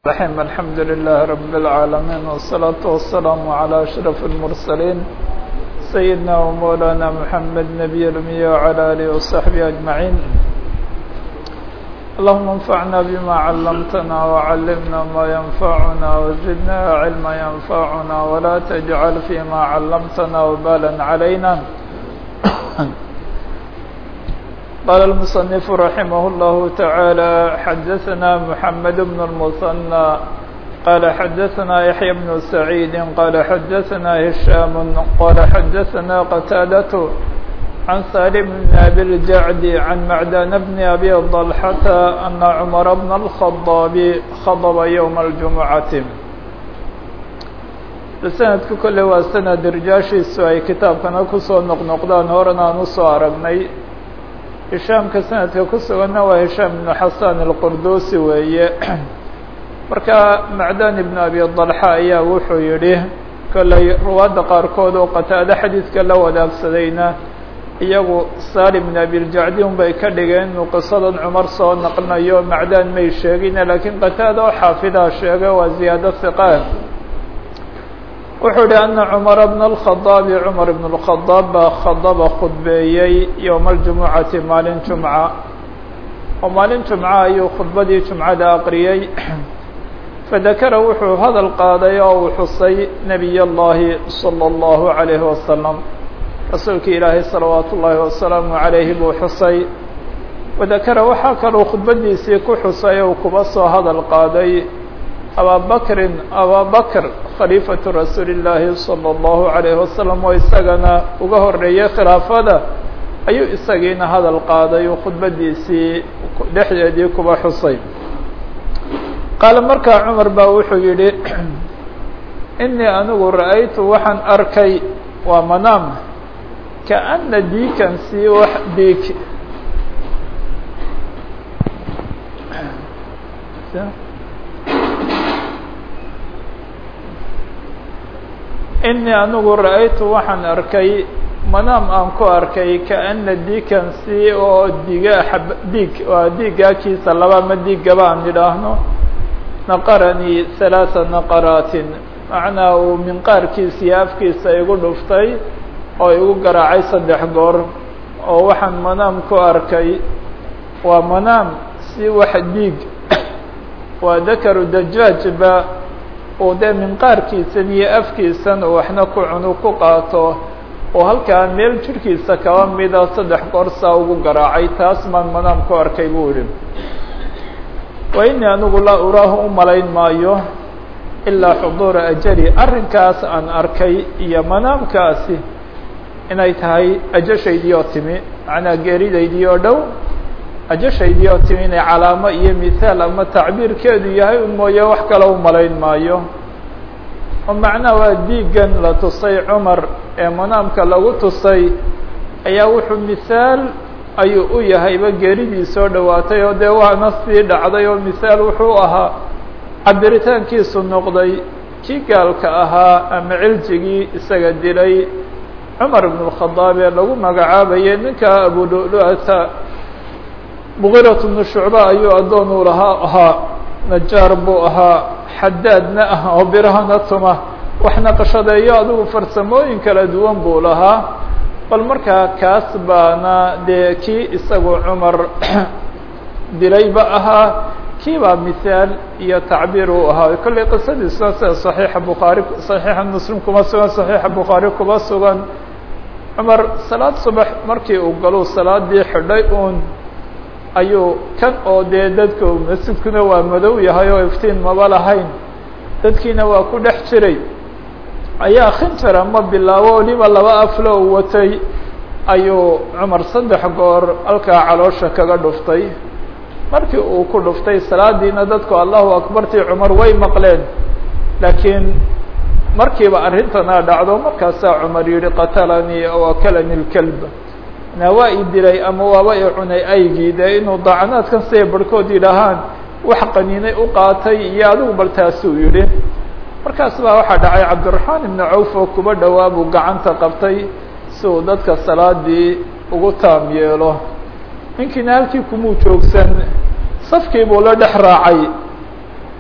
الرحيم الحمد لله رب العالمين والصلاة والسلام على أشرف المرسلين سيدنا ومولانا محمد نبي الأمي وعلى آله وصحبه أجمعين اللهم انفعنا بما علمتنا وعلمنا ما ينفعنا وزدنا علما ينفعنا ولا تجعل فيما علمتنا وبالا علينا قال المصنف رحمه الله تعالى حدثنا محمد بن المثنى قال حدثنا يحيى بن سعيد قال حدثنا هشام قال حدثنا قتادة عن سالم بن أبي الجعد عن معدان بن أبي الضلحة أن عمر بن الخطاب خضب يوم الجمعة sanadku kole waa sanad rijaashiisu ay kitaabkana kusoo noqnoqdaan horan aan usoo aragnay hishaamka sanadka ku suganna waa hishaam ibnu xasan alqurdusi weeye marka macdan ibnu abi dalxa ayaa wuxuu yidhi kolley ruwaadda qaarkood oo qataado xadiidka la wadaagsadayna iyagu salim ibn abiljacdi un bay ka dhigeen inuu qisadan cumar soo naqlinayo macdaan may sheegine laakiin qataada oo xaafidaa sheegay waa ziyaado hiqaan wuxuu yihi ana cumara bna alkhadaabi cumar ibn اlkhadaab baa khadaba khudbeeyey yowma aljumucati maalin jumca oo maalin jumca ayuu khudbadii jumcada aqriyey fadakara wuxuu hadal qaaday oo uu xusay nebiy اllahi salى اllahu عalayhi wasalam rasuulkii ilaahay salawaat ullaahi wasalaamu عalayhi buu xusay wadakara waxaa kaluu khudbadiisii ku xusay ou kuba soo hadal qaaday abaa bakrin abaa bakr khaliifatu rasuuli llaahi salى اllahu عalayhi wasalam oo isagana uga horeeyey khilaafada ayuu isagiina hadal qaaday uu khudbadiisii dhexdeedii kuba xusay qaala markaa cumar baa wuxuu yihi inii anigu ra'aytu waxaan arkay waa manaam kaana diikan sii wax diig inii anigu ra'aytu waxaan arkay manaam aan ku arkay kaana diikan si oo diga ab diig waa diigaakiisa laba ma diigaba aan idhaahno naqaranii halaatha naqaraatin macnaa uu minqaarkiisa iyo afkiisa igu dhuftay oo igu garaacay saddex goor oo waxaan manaam ku arkay waa manaam si wax diig waa dakaru dajaajba uu dee minqaarkiisan iyo afkiisan uu waxna ku cunu ku qaato oo halkaa meel jirhkiisa kaba mida saddex goor saa ugu garaacay taas maan manaam ku arkay buu yihi wa inii anigu laa uraahu u malayn maayo ilaa xuduura ajali arrinkaas aan arkay iyo manaamkaasi inay tahay ajashaydii oo timi macnaa geeridaydii oo dhow ajashaydii oo timi inay calaamo iyo mithaal ama tacbiirkeedu yahay un mooye wax kale u malayn maayo oo macnaha waa diigan la tusay cumar ee manaamka lagu tusay ayaa wuxuu mithaal ayuu u yahayba geeridii soo dhowaatay oo dee waana sii dhacday oo mithaal wuxuu ahaa cabiritaankiisu noqday kii gaalka ahaa ama ciljigii isaga dilay cumar ibn اkhadaab ee lagu magacaabayay ninka abululuata mugirat bnu shucba ayuu addoon uu lahaa ahaa najaar buu ahaa xadaadna ah oo birahana tuma waxna qashadeeyo adigu farsamooyin kala duwan buu lahaa bal markaa kaas baana dee kii isagu cumar dilayba ahaa kii baa mithaal iyo tacbiir uu ahaa kollay qisadiisuna sida صaxiixa bukhaari صaxiixa muslim kuma sugan صaxiixa bukhaari kuma sugan cumar salaad subax markii uu galuu salaadii xidhay uun ayuu kan oo dee dadka masjidkuna waa madow yahay oo iftiin maba lahayn dadkiina waa ku dhex jiray ayaa khinjar ama bilaabo waliba laba aflo u watay ayuu cumar saddex goor halkaa caloosha kaga dhuftay markii uu ku dhuftay salaadiina dadku allahu akbartii cumar way maqleen laakiin markiiba arrintana dhacdo markaasaa cumar yihi qatalanii aw akalani lkelb na waa i dilay ama waaba i cunay aygii dee inuu daacanaadkan siday barhkood yidhaahaan wax qaniinay u qaatay iyo adigu bal taasuu yihi markaas baa waxaa dhacay cabdiraxmaan ibnu cawf oo kuba dhowaa buu gacanta qabtay si uu dadka salaadii ugu taam yeelo ninkiina halkii kumuu joogsan safkii buu la dhex raacay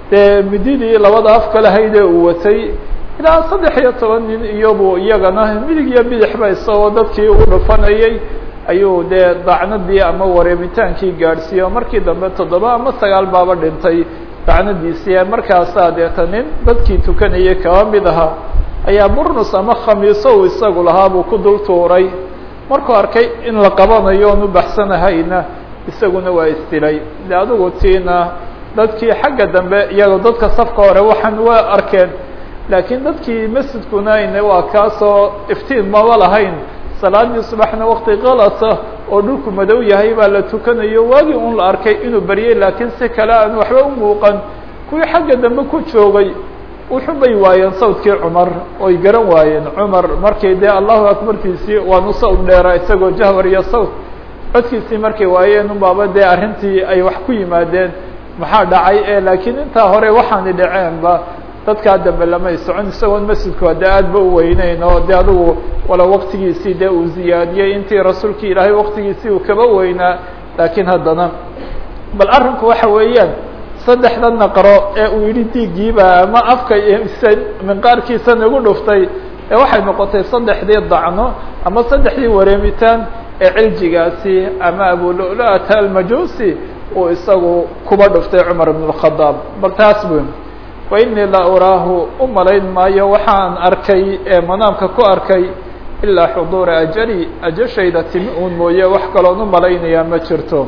dee mididii labada afka lahaydee uu watay ilaa saddex iyo toban nin iyabu iyagana midig iyo bidixba isagoo dadkii u dhufanayay ayuu dee dacnadii ama wareemitaankii gaadhsiiye markii dambe toddoba ama sagaal baaba dhintay dacnadiisii markaasaa deeta nin dadkii tukanayay kaba mid ahaa ayaa burnus ama khamiiso uu isagu lahaa buu ku dul tuuray markuu arkay in la qabanayo oon u baxsanahayna isaguna waa isdilay de adigu tiina dadkii xagga dambe iyagoo dadka safka hore waxaan waa arkeen laakiin dadkii masjidkuna ine waa kaasoo iftiin maba lahayn salaadii subaxna wakti kalasa oo dhulku madow yahay baa la tukanayo waagii un la arkay inuu baryay laakiin si kale aan waxba u muuqan kuwii xagga dambe ku joogay wuxuu bay waayeen sawdkii cumar oy garan waayeen cumar markii dee allahu akbartiisii waanu sawd dheera isagoo jahwar iyo sawd codkiisii markay waayeen unbaaba dee arrintii ay wax ku yimaadeen maxaa dhacay e laakiin intaa hore waxaani dhaceenba dadkaa dambe lamay socon isagoon masjidku de aad ba u weyneyn oo de adigu wala waktigiisii dee uu ziyaadiyey intii rasuulkii ilaahay waktigiisii uu kaba weynaa laakiin haddana bal arrinku waxa weeyaan saddexda naqro ee uu yidhi diigiiba ama afka minqaarkiisa nagu dhuftay ee waxay noqotay saddexdii dacno ama saddexdii wareemitaan ee ciljigaasi ama abululata almajusi uu isagu kuba dhuftay cumar ibn اkhadaab bal taas bu wa inii la uraahu u malayn maayo waxaan arkay ee manaamka ku arkay ilaa xuduura ajali ajashayda timi uun mooye wax kaloon u malaynayaa ma jirto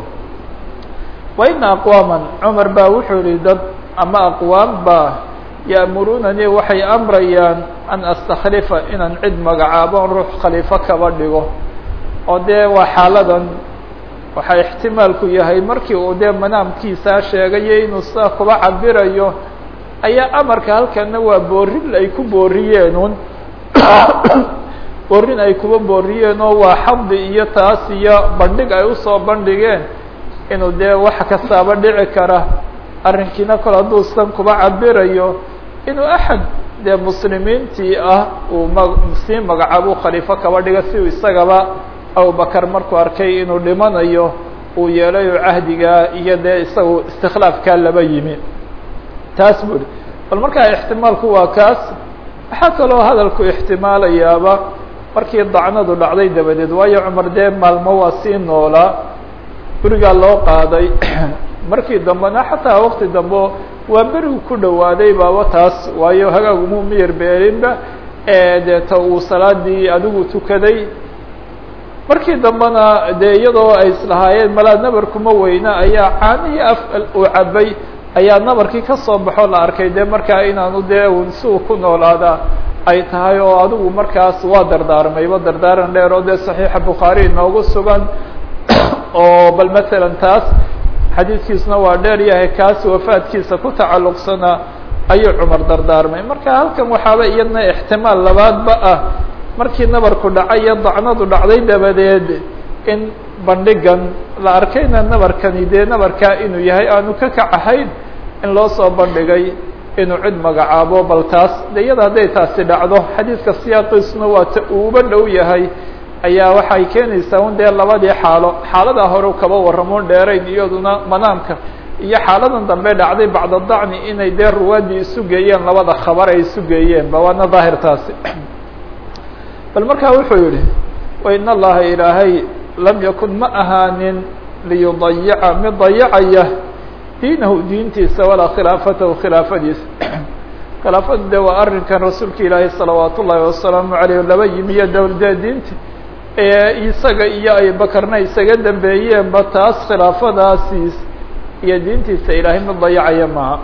wa ina aqwaama cumar baa wuxuu yihi dad ama aqwaam baa ya'murunanii waxay amrayaan an astakhlifa inaan cid magacaabon ruux khaliifo kaba dhigo oo dee waa xaaladan waxaa ixtimaalku yahay markii uu dee manaamkiisaa sheegayo inuu sidaa kuba cabirayo ayaa amarka halkana waa boorin ay ku booriyeenun boorin ay kuba booriyeen oo waa xabdi iyo taas iyo bandhig ay usoo bandhigeen inuu dee wax kastaaba dhici kara arrinkiina kol hadduu san kuba cabirayo inuu axad dee muslimiintii ah uu ma sii magacaabo khaliifo kaba dhiga si uu isagaba abubakar markuu arkay inuu dhimanayo uu yeelay oo cahdigaa iyo dee isagu istikhlaafkaa laba yimi taas buri bal markaa ixtimaalku waa kaas waxaa kaloo hadalku ixtimaalayaaba markii dacnadu dhacday dabadeed waayo cumar dee maalmo waa sii noolaa gurigaa loo qaaday markii dambena xataa wakti dambe waa berigu ku dhawaaday baaba taas waayo hagaaguma miyar beerinba deeta uu salaadii adigu tukaday markii dambena dee iyadoo ay islahaayeen malaa nabar kuma weyna ayaa caanihii af uu cabay ayaa nabarkii kasoo baxo la arkay dee markaa inaanu dee un si uu ku noolaada ay tahay oo adigu markaas waa dardaarmayba dardaaran dheer oo dee saxiixa bukhaari inoogu sugan oo bal masalan taas xadiidkiisuna waa dheer yahay kaas wafaadkiisa ku tacalluqsana ayuu cumar dardaarmay marka halkan waxaaba iyadna ixtimaal labaadba ah markii nabarku dhacay iyo dacnadu dhacday dabadeed in bandhigan la arkayna nabarkani dee nabarkaa inuu yahay aanu ka kac ahayn in loo soo bandhigay inuu cid magacaabo bal taas de iyada hadday taasi dhacdo xadiidka siyaaqiisuna waa ta uuba dhow yahay ayaa waxay keenaysaa un dee labadii xaalo xaaladaa hore kaba warramoon dheerayn iyaduna manaamka iyo xaaladan dambe dhacday bacda dacni inay dee ruwaadii isu geeyeen labada khabar ay isu geeyeen ba waana daahir taasi bal markaa wuxuu yihi wain allaha ilaahay lam yakun ma ahaanin liyudayica mid dayacaya diinahu diintiisa walaa khilaafatahu khilaafadiisa khilaafadu de waa arrinkan rasuulka ilaahay salawaat ullaahi wasalaamu aleyh laba yimi iyo dowladee diinta ee isaga iyo abubakarna isaga dambeeyeenba taas khilaafadaasiis iyo diintiisa ilaahay mid dayacaya maaha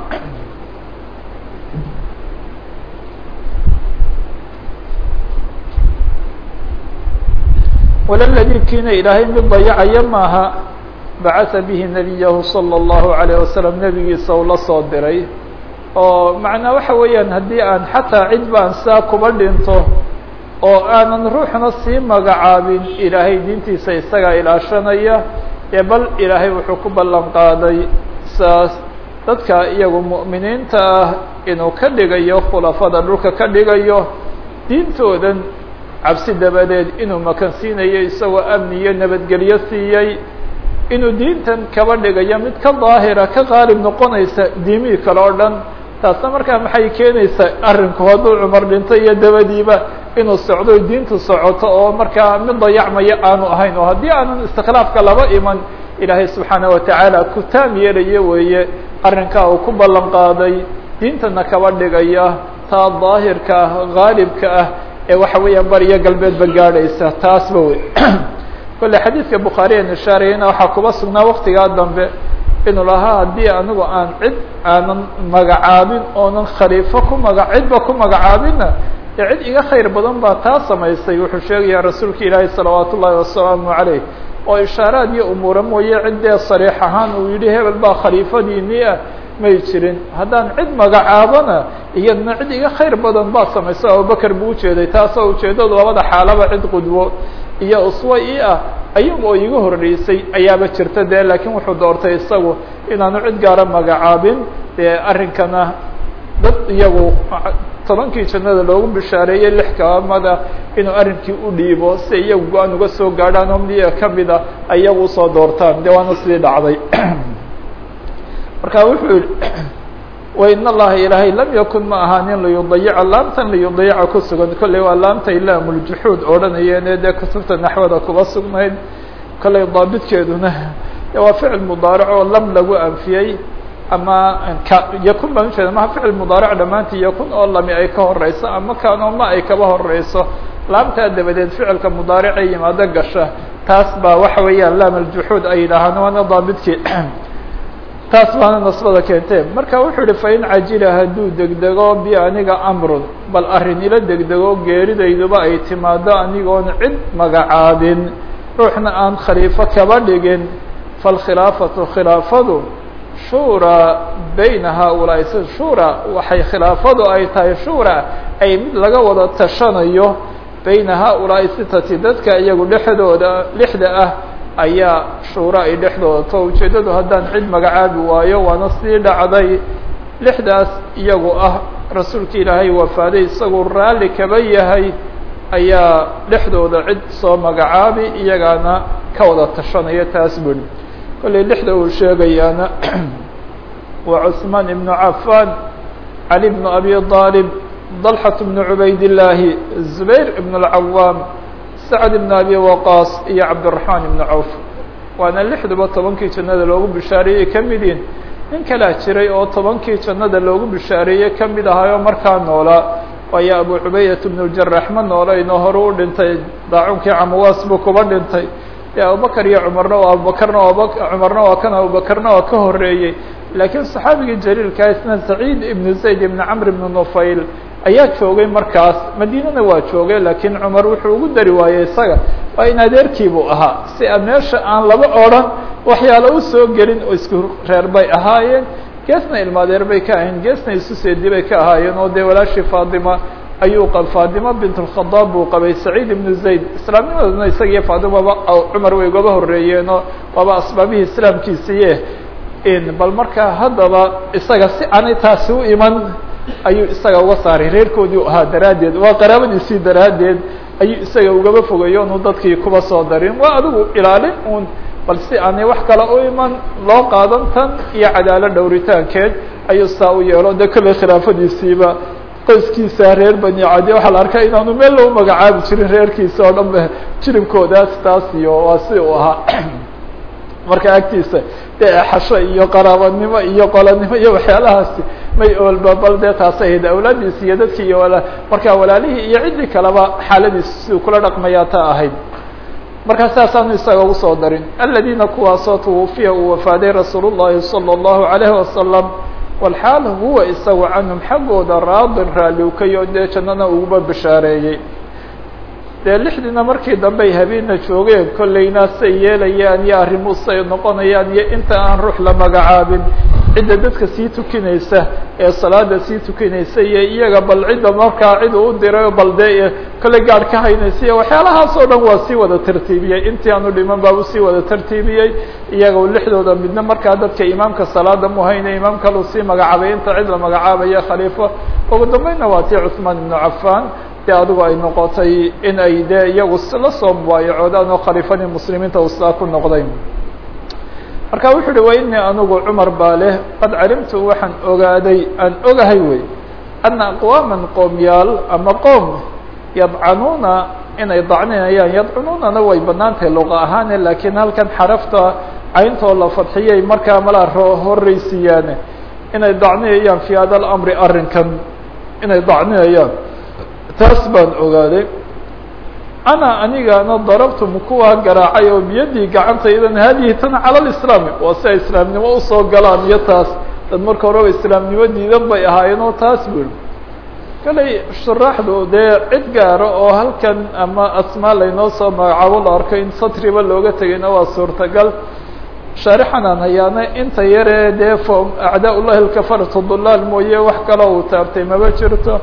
wlaladi kiina ilaahay mid dayacaya maaha bacatha bihi nabiyahu salى اllahu عalيه wasalam nebigiisa uu la soo diray oo macnaa waxa weeyaan haddii aan xataa cid baan saa kuba dhinto oo aanan ruuxna sii magacaabin ilaahay diintiisa isagaa ilaashanaya ee bal ilaahay wuxuu ku ballan qaaday saas dadka iyagu mu'miniinta ah inuu ka dhigayo khulafada dhulka ka dhigayo diintoodan cabsi dabadeed inuu makansiinayo isagoo amni iyo nabadgelyo siiyey inuu diintan kaba dhigayo mid ka daahira ka qaalib noqonaysa diimihii kale oo dhan taasna markaa maxay keenaysaa arrinku hadduu cumar dhinto iyo dabadiiba inuu socdo diintu socoto oo markaa mid dayacmaya aanu ahayn oo haddii aanan istikhlaafka laba iman ilaahay subxaana watacaala ku taam yeelaya weeye arrinkaa uu ku ballan qaaday diintana kaba dhigaya taa daahirka ah haalibka ah ee waxa weeyaan bariyo galbeedba gaadhaysa taasba wey kolle xadiidka bukhaari an ishaarayana waxaa kuba sugnaa waktigaa dambe inuu lahaa haddii anigu aan cid aanan magacaabin oonan khaliifo ku maga cidba ku magacaabinna ee cid iga khayr badan baa taa samaysay wuxuu sheegayaa rasuulka ilaahi salawaat ullaahi wasalaamu calayh oo ishaaraad iyo umuura mooye ciddee sariix ahaan uu yidhi hebel baa khaliifadiinii ah may jirin haddaan cid magacaabona iyadna cid iga khayr badan baa samaysay abubakar buu ujeeday taasoo ujeeddadu labada xaalaba cid qudwo iyo uswa i ah ayag oo iga horreysay ayaaba jirta dee laakiin wuxuu doortay isagu inaanu cid gaara magacaabin dee arrinkana dad iyagu tobankii jannada loogu bishaareeyey lix kaamada inuu arrinkii u dhiibo si iyagu go-aan uga soo gaadhaan oo miya kamida ayagu usoo doortaan de waana sidii dhacday marka wuxuu yihi wain allaha ilaahay lam yakun ma ahaanin liyudayica laamtan liyudayica ku sugan kolley waa laamtay laamuljuxuud odhanayeene dee kutubta naxwada kuba sugnayd kolley daabidkeeduna waa ficil mudaaric oo lam lagu anfiyey ama yakun baan ujeeda maha ficil mudaaric dhammaantii yakun oo lami ay ka horeyso ama kaanoo ma ay kaba horeyso laamtaa dabadeed ficilka mudaaricee yimaado gasha taas baa waxa weeyaan laam aljuxuud ay yidhaahaan waana daabidkii taas baana nasbada keentee marka wuxuu yihi fain cajila hadduu degdego bi aniga amrun bal arrin ila degdego geeridayduba ay timaado anigoon cid magacaabin ruuxna aan khaliifo kaba dhigin falkhilaafatu khilaafadu shura bayna haaulaa'i si shura waxay khilaafadu ay tahay shura ay mid laga wada tashanayo bayna haaulaa'i sitati dadka iyagu dhexdooda lixda ah ayaa shuura ay dhexdooda to ujeeddadu haddaan cid magacaabi waayo waana sii dhacday lixdaas iyagu ah rasuulka ilaahay wafaaday isagoo raalli kaba yahay ayaa dhexdooda cid soo magacaabi iyagaana ka wada tashanaya taas buri kollay lixda uu sheegayaana waa cusmaan ibnu cafaan cali bnu abi aalib dalxat bnu cubaydillaahi zubayr ibn اlcawaam sacd ibn abi waqaas iyo cabdiraxmaan ibnu cawf waana lixduba tobankii jannada loogu bishaareeyey ka mid yihin nin kalaa jiray oo tobankii jannada loogu bishaareeyey ka mid ahaayoo markaa noolaa waayo abu cubaydat bnu ljarax ma noolayno hore u dhintay daacunkii camawaas buu kuba dhintay dee abubakar iyo cumarna waa abubakarna cumarna waa kan abubakarna waa ka horeeyey laakiin saxaabigii jaliilkaa isna saciid ibnu zayd ibnu camr ibnu nufayl ayaa joogay markaas madiinana waa joogay laakiin cumar wuxuu ugu dari waayey isaga waa in adeerkiibuu ahaa si a meesha aan laba odran waxyaala u soo gelin oo isku reer bay ahaayeen geesna ilmaadeer bay ka ahayn geesna isu seedi bay ka ahaayeen oo dee walaashii faadima ayuu qa faadima bint اlkhadaab buu qabay saciid ibnu zayd islaamnimaduna isaga iyo faadimaba cumar way ugaba horeeyeenoo waaba asbaabihii islaamkiisiiye bal markaa haddaba isaga si aanay taasi u iman ayuu isaga uga saaray reerkoodii u ahaa daraaddeed waa qaraabadiisii daraaddeed ayuu isaga ugaba fogeeyo onu dadkii kuba soo darin waa adigu ilaalin un bal si aanay wax kale u iman loo qaadan tan iyo cadaalo dhowritaankeed ayuu saa u yeelo de kolley khilaafadiisiiba qoyskiisa reer bani cadi waxaa la arkaa inaanu meel loo magacaabi jirin reerkiisa oo dhan ba jiribkoodaas taas iyo waa si uu ahaa marka agtiisa dee xasho iyo qaraabanimo iyo qolanimo iyo waxyaalahaasi may oolba bal dee taasay ahayd awlaadiisi iyo dadkii iyo wala markaa walaalihii iyo ciddii kaleba xaaladiisa siduu kula dhaqmayaa ta ahayd markaa saasaanu isaga ugu soo darin aladiina kuwaasoo twufiya uu wafaaday rasuul الlahi salى الlahu عalayhi wasalam walxaal huwa isagu canhum xaggooda raadin raaliukayo dee jannana uguba bishaareeyey dee lixdiina markii dambe ay habeena joogeen kollayna say yeelayaan iyo arrimu say noqonayaan iyo inta aan ruux la magacaabin cidda dadka sii tukinaysa ee salaada sii tukinaysa iyo iyaga bal cidda markaa cid uu diray bal dee kolley gaadh ka haynaysa iyo waxyaalahaas oo dhan waa sii wada tartiibiyey intii aanu dhiman baa u sii wada tartiibiyey iyaga lixdooda midna markaa dadka imaamka salaada mu hayne imaam kaluu sii magacaabay inta cid la magacaabaya khaliifo ugu dambeynna waa tii cuثmaan ibnu cafan dee adigu ay noqotay in ay dee iyagu la soo mubaayacoodaan oo khaliifadii muslimiinta uu sidaa ku noqday marka wuxuu uhi wa inii anigu cumar baa leh qad calimtu waxaan ogaaday aan ogahay wey ana aqwaaman qoomyaal ama qoom yadcanuuna inay dacninayaan yadcununana way banaan tahay luqa ahaane laakiin halkan xarafta cayntoo la fadxiyay markaa malaa horreysiiyaane inay dacninayaan fi hada alamri arrinkan inay dacninayaan taas baan ogaaday ana anigana darabtum kuwaa garaacay oo biyadii gacantaydan haadihi tan cala lislaami waa si ay islaamnimo usoo galaan iyo taas dad marka horeba islaamnimo diidan bay ahaayeen oo taas bui kaley shuraaxdu dee cid gaaro oo halkan ama asmaa laynoo soo magacaabo la arko in satriba looga tegayna waa suurtagal shaarixanaan hayaana inta yaree dee fo acdaa ullahi alkafaratu dulaal mooye wax kale uu taabtay maba jirto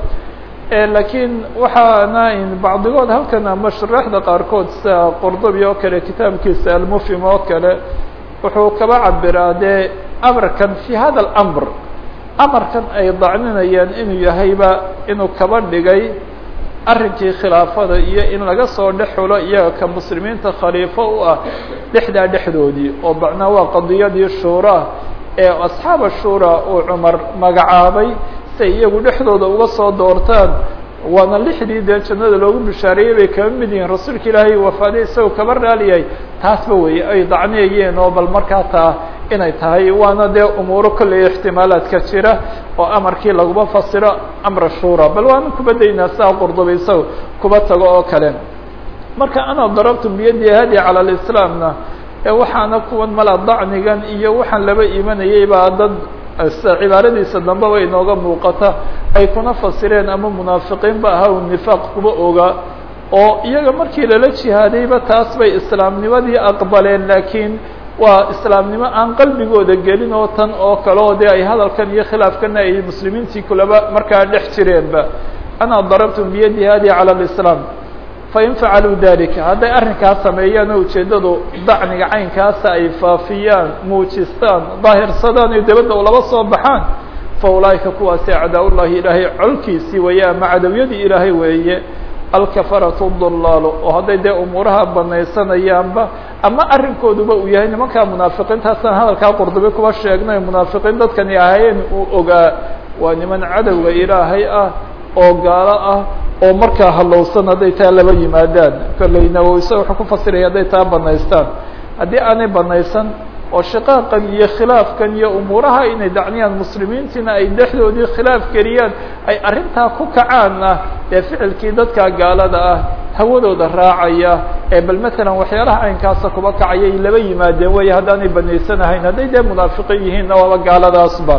lakiin waxaana bacdigood halkan ama shuraaxda qaarkood sida qurdubi oo kale kitaabkiisa almufhim oo kale wuxuu kaba cabiraa dee amarkan fi hada alamr amarkan ay dacninayaan inuu yahayba inuu kaba dhigay arrinkii khilaafada iyo in laga soo dhex xulo iyaga ka muslimiinta khaliifo u ah dhexdaa dhexdoodii oo macnaa waa qadiyadii shuura ee asxaaba shuura uu cumar magacaabay siay iyagu dhexdooda uga soo doortaan waana lixdii dee jannada loogu bishaareeyey bay kaba mid yihiin rasuulka ilaahay wafaaday isagoo kaba raaliyahay taasba wey ay dacniyayeen oo bal markaa taa inay tahay waana dee umuuro kolley ixtimaalaadka jira oo amarkii laguma fasiro amra shura bal waana kuba daynaa sidaa qurdubi isaga kuba tago oo kale marka ana darabtu biyadi hadi cala lislaamna waxaana kuwan mala dacnigan iyo waxaan laba imanayay baa dad cibaaradiisa dambe bay inooga muuqata ay kuna fasireen ama munaafiqiin ba ahaa u nifaaq kuba oga oo iyaga markii lala jihaadayba taas bay islaamnimadii aqbaleen laakiin waa islaamnimo aan qalbigooda gelin oo tan oo kale oo dee ay hadalkan iyo khilaafkana ay muslimiintii kulaba markaa dhex jireenba ana darabtum biyadi hadi cala lislaam fain facaluu dalika hadday arrinkaas sameeyaan oo ujeeddadu dacniga caynkaasa ay faafiyaan muujistaan daahirsadaan iyo dabadda u laba soo baxaan fa ulaa'ika kuwaasi acdaa-ullahi ilaahay colkiisii weeye ama cadawiyadii ilaahay weeye alkafaratu dulaalu oo hadday dee umuuraha banaysanayaanba ama arrinkooduba uu yahay nimankaa munaafiqiintaasaan hadalkaa qurdubi kuba sheegnay munaafiqiin dadkani ahaayeen uu ogaa waa niman cadowga ilaahay ah oo gaalo ah oo markaa halowsan hadday taa laba yimaadaan kolleyna isa wuxuu ku fasiraya hadday taa banaystaan haddii aanay banaysan oo shiqaaqan iyo khilaafkan iyo umuuraha inay dacniyaan muslimiintiina ay dhexdoodii khilaaf geliyaan ay arrintaa ku kacaanna ee ficilkii dadka gaalada ah hawadooda raacaya ee bal matalan waxyaalaha caynkaasa kuba kacayay laba yimaadeen wey haddaanay banaysanahayn hadday dee munaafiqiin yihiinna waaba gaaladaasba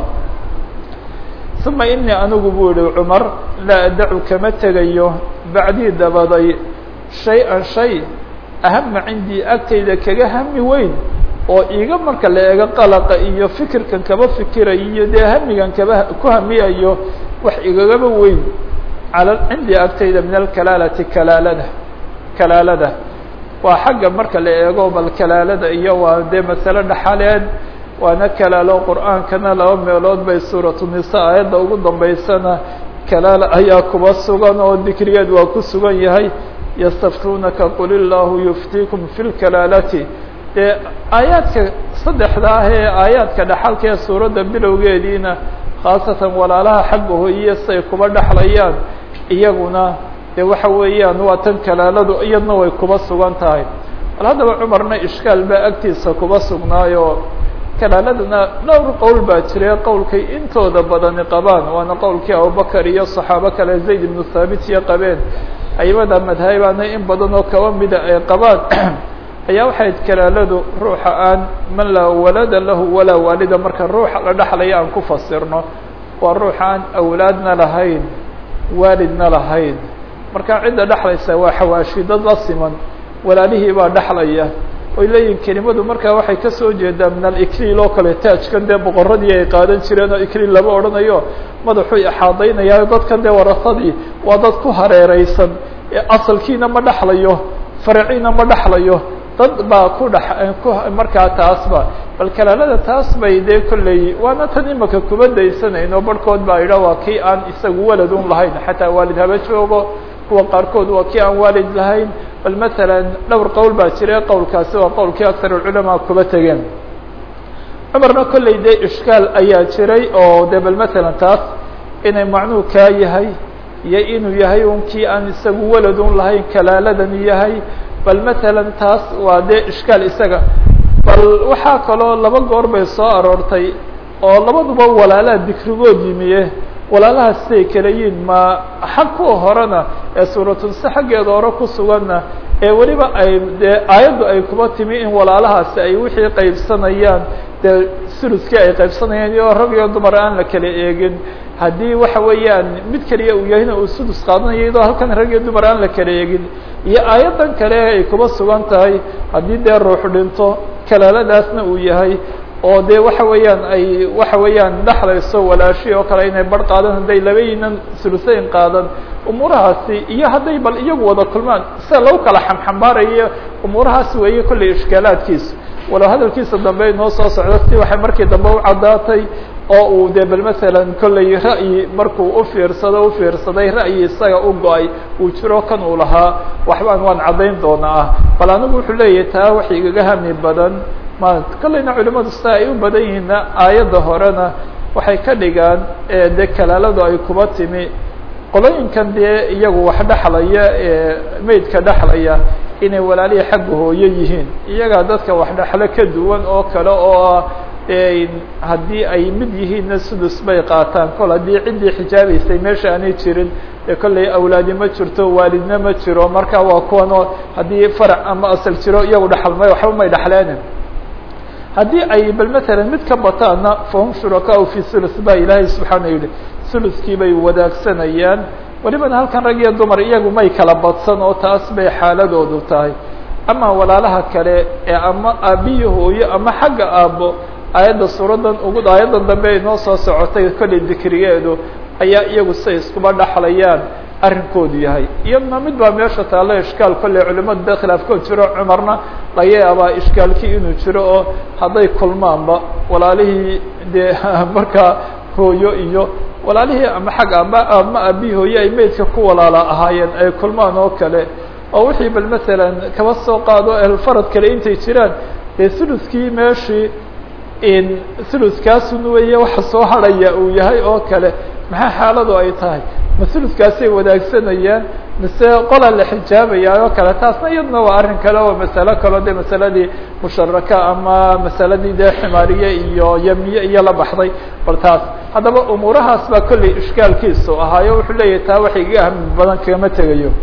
uma inii anigu buu yihi cumar laa adacu kama tegayo bacdii dabaday shay-an shay ahama cindii agtayda kaga hami weyn oo iiga marka la eego qalaqa iyo fikirkan kaba fikirayo iyo dee hamigan kaba ku hamiyayo wax igagaba weyn cala cindii agtayda min alkalaalati kalaalada kalaalada waa xagga marka la eego bal kalaalada iyo waa dee masale dhaxaleed waana kalaalo qur'aankana laba meelood bay suuratu nisa aayadda ugu dambaysana kalaala ayaa kuba sugan oo dikrigeed waa ku sugan yahay yastaftuunaka qul illaahu yuftiikum fi lkalaalati dee aayaadka saddexda ah ee aayaadka dhaxalka ee suuradda bilowgeediina khaasatan walaalaha xagga hoyiya say kuba dhexlayaan iyaguna dee waxa weeyaan waa tan kalaaladu iyadna way kuba sugan tahay bal haddaba cumarna ishkaal baa agtiisa kuba sugnaayo kalaaladuna dhowr qowl baa jire qowlkay intooda badani qabaan waana qowlkii abubakar iyo saxaabo kale zayd ibnu thaabit iyo qabeen aimada madhabaana in badan oo kaba mida ay qabaan ayaa waxayd kalaaladu ruuxa aan man laa walada lahu walaa waalida marka ruuxa la dhexlaya aan ku fasirno waa ruuxa aan awlaadna lahayn waalidna lahayn marka cidda dhexlaysa waa xawaashi dad la siman walaalihii baa dhexlaya oy leeyihin kelimadu markaa waxay kasoo jeedaa min alikliil oo kale taajkan dee boqoradii ay qaadan jireen oo ikliil lama odhanayo madaxuu ixaadaynayaa dadkan dee warasadii waa dad ku hareereysan asalkiina ma dhexlayo faraciina ma dhexlayo dad baa ku dhex ku markaa taasba bal kalaalada taas bay dee kolley waana tan imaka kuba daysanayno barhkood baa idha waa kii aan isagu waladun lahayn xataa waalid haba joogo kuwa qaarkood waa kii aan waalid lahayn bal masalan dhowr qowl baa jire qowlkaasi waa qowlkii akar ulculamaa kuba tegeen cumarna kolley dee ishkaal ayaa jiray oo de bal matalan taas inay macnuu kaa yahay iyo inuu yahay un kii aan isagu waladun lahayn kalaaladani yahay bal matalan taas waa dee ishkaal isaga bal waxaa kaloo laba goor bay soo aroortay oo labaduba walaalaha dikrigood yimiye walaalaha siday kala yihin ma xag kuwa horena ee suuratulse xaggeeda hore ku suganna ee weliba ay dee aayaddu ay kuba timi in walaalahaasi ay wixii qaybsanayaan dee suluskii ay qaybsanayaan iyo rag iyo dumar aan la kala eegin haddii waxa weeyaan mid keliya uu yahayna uu sudus qaadanayo iyadoo halkan rag iyo dumar aan la kala eegin iyo aayaddan kale ay kuba sugan tahay haddii dee ruux dhinto kalaaladaasna uu yahay oo dee waxa weeyaan ay waxa weeyaan dhexlayso walaashi oo kale inay bar qaadan hadday labayinan suluseyn qaadan umuurahaasi iyo hadday bal iyagu wada kulmaan sida lagu kala xamxambaarayo umuurahaas weeye kolley ishkaalaadkiisa walow hadalkiisa dambe inoo soo socdo si waxay markii dambe u caddaatay oo uu dee bal masalan kolley ra'yi markuu ufiirsado ufiirsaday ra'yi isaga u go-ay uu jiro kan uu lahaa waxbaan waan caddayn doonaa ah bal anigu wuxuu leeyahay taa wax igaga hami badan ma kolleyna culimadu sida ay u badan yihiinna aayadda horena waxay ka dhigaan dee kalaaladu ay kuba timi qolooyinkan dee iyagu wax dhexlaya ee meydka dhexlaya inay walaalihii xagga hooyo yihiin iyagaa dadka wax dhexlo ka duwan oo kale oo haddii ay mid yihiinna sudus bay qaataan kol haddii ciddii xijaabaysay meesha aanay jirin ee kolley awlaadi ma jirto waalidna ma jiro marka waa kuwanoo haddii farac ama asal jiro iyagu dhexalmay waxba may dhexleenin haddii ay bal matalan mid ka bataanna fahum shurakaau fi sulus baa ilaahay subxaana yihi suluskii bay wadaagsanayaan welibana halkan rag iyo dumar iyagu may kala badsan oo taas bay xaaladoodu tahay ama walaalaha kale ee ama aabiyi hooyo ama xagga aabbo aayadda suuradan ugu aayaddan dambe ay noo soo socotay kolley dikrigeedu ayaa iyagu say iskuba dhexlayaan arrinkoodu yahay iyadna mid baa meesha taalla ishkaal kolley culimadu dee khilaafkood jiro cumarna laga yaabaa ishkaalkii inuu jiro oo hadday kulmaanba walaalihii dee markaa hooyo iyo walaalihii ama xag ama ama aabihi hooye ay meydka ku walaala ahaayeen ay kulmaan oo kale oo wixii bal masalan kaba soo qaado ehelfarad kale intay jiraan dee suluskii meeshii suluskaasun weeye waxa soo harhaya uu yahay oo kale maxaa xaaladu ay tahay ma suluskaasay wadaagsanayaan mise qolaa la xijaabayaa oo kale taasna iyadna waa arrin kale oo masalo kaleo de masaladii musharaka ama masaladii dee ximaariye iyo yamiye iyo la baxday bal taas haddaba umuurahaas baa kolley ishkaalkiisu ahaayo wuxuu leeyahay taa wax iga ahmi badan kagama tegayo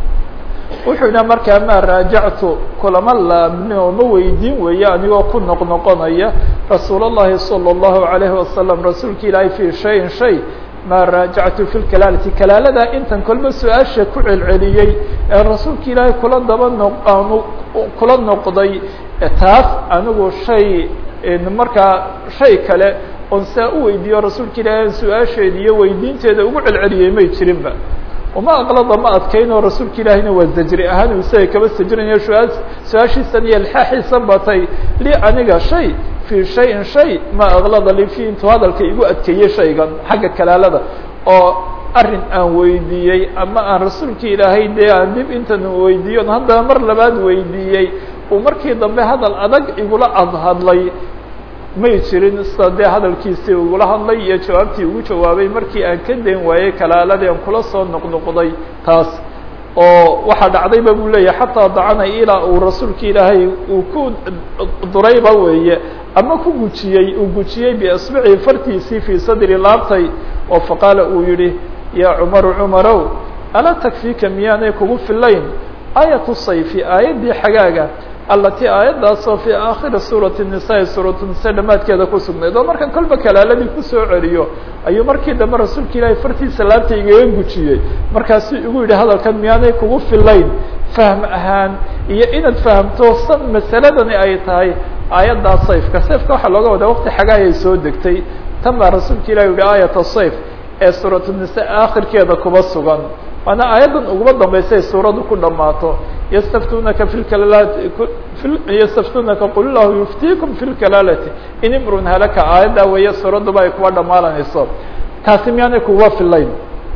wuxuu yidhaha markaa maa raajactu kulama laabni oo ma weydiin weeye anigoo ku noqnoqonaya rasuul اllahi salى الlahu عalayhi wasalam rasuulka ilaahay fi shayin shay maa raajactu fi lkalaalati kalaaladaa intan kolba su-aasha ku celceliyey ee rasuulka ilaahay kula daba no aanu kula noqday taas anigu shay markaa shay kale oon saa u weydiiyo rasuulka ilaahay su-aasheeda iyo weydiinteeda ugu celceliyey may jirinba uma aqlada ma adkaynoo rasuulka ilaahiyna waa zajri ahaan isaga kaba sajrinayo su-aa su-aashiisan iyo lxaaxiisan batay li aniga shay fii shayin shay ma aqlada li fi intuu hadalka igu adkeeyey shaygan xagga kalaalada oo arrin aan weydiiyey ama aan rasuulka ilaahay dee aan dib intan weydiiyon haddana mar labaad weydiiyey uu markii dambe hadal adag igula adhadlay may jirin sida dee hadalkiisii ugula hadlay iyo jawaabtii ugu jawaabay markii aan ka dayn waayey kalaaladii aan kula soo noqnoqday taas oo waxaa dhacdayba buu leeyahay xataa dacana ilaa uu rasuulka ilaahay uu ku durayba weeye ama ku gujiyey uu gujiyey biasbicii fartiisii fii sadri laabtay oo faqaala uu yihi yaa cumaru cumarow alaa takfiika miyaanay kugu filayn aayatu sayfi aayaddii xagaaga alati aayaddaasoo fii aakhiri suurati nisaa suuratu nisa dhamaadkeeda ku sugnayd oo markan kolba kalaaladii kusoo celiyo ayuu markii dambe rasuulka ilaahay fartiisa laabta igaga gujiyey markaasuu igu yidhi hadalkan miyaanay kugu filayn fahm ahaan iyo inaad fahamto san masaladani ay tahay aayaddaa sayfka sayfka waxaa looga wadaa waqti xagaayay soo degtay tan baa rasuulka ilahi yihi aayat sayf ee suuratu nisa aakhirkeeda kuba sugan waana aayaddan uguma dambaysay suuraddu ku dhammaato ystaftunaka fi kalaalati ystaftunaka qul lahu yuftiikum fi lkalaalati in imrun halaka aayaddaa weeye suuradduba ay kuba dhamaalanayso taasi miyaanay kuga filayn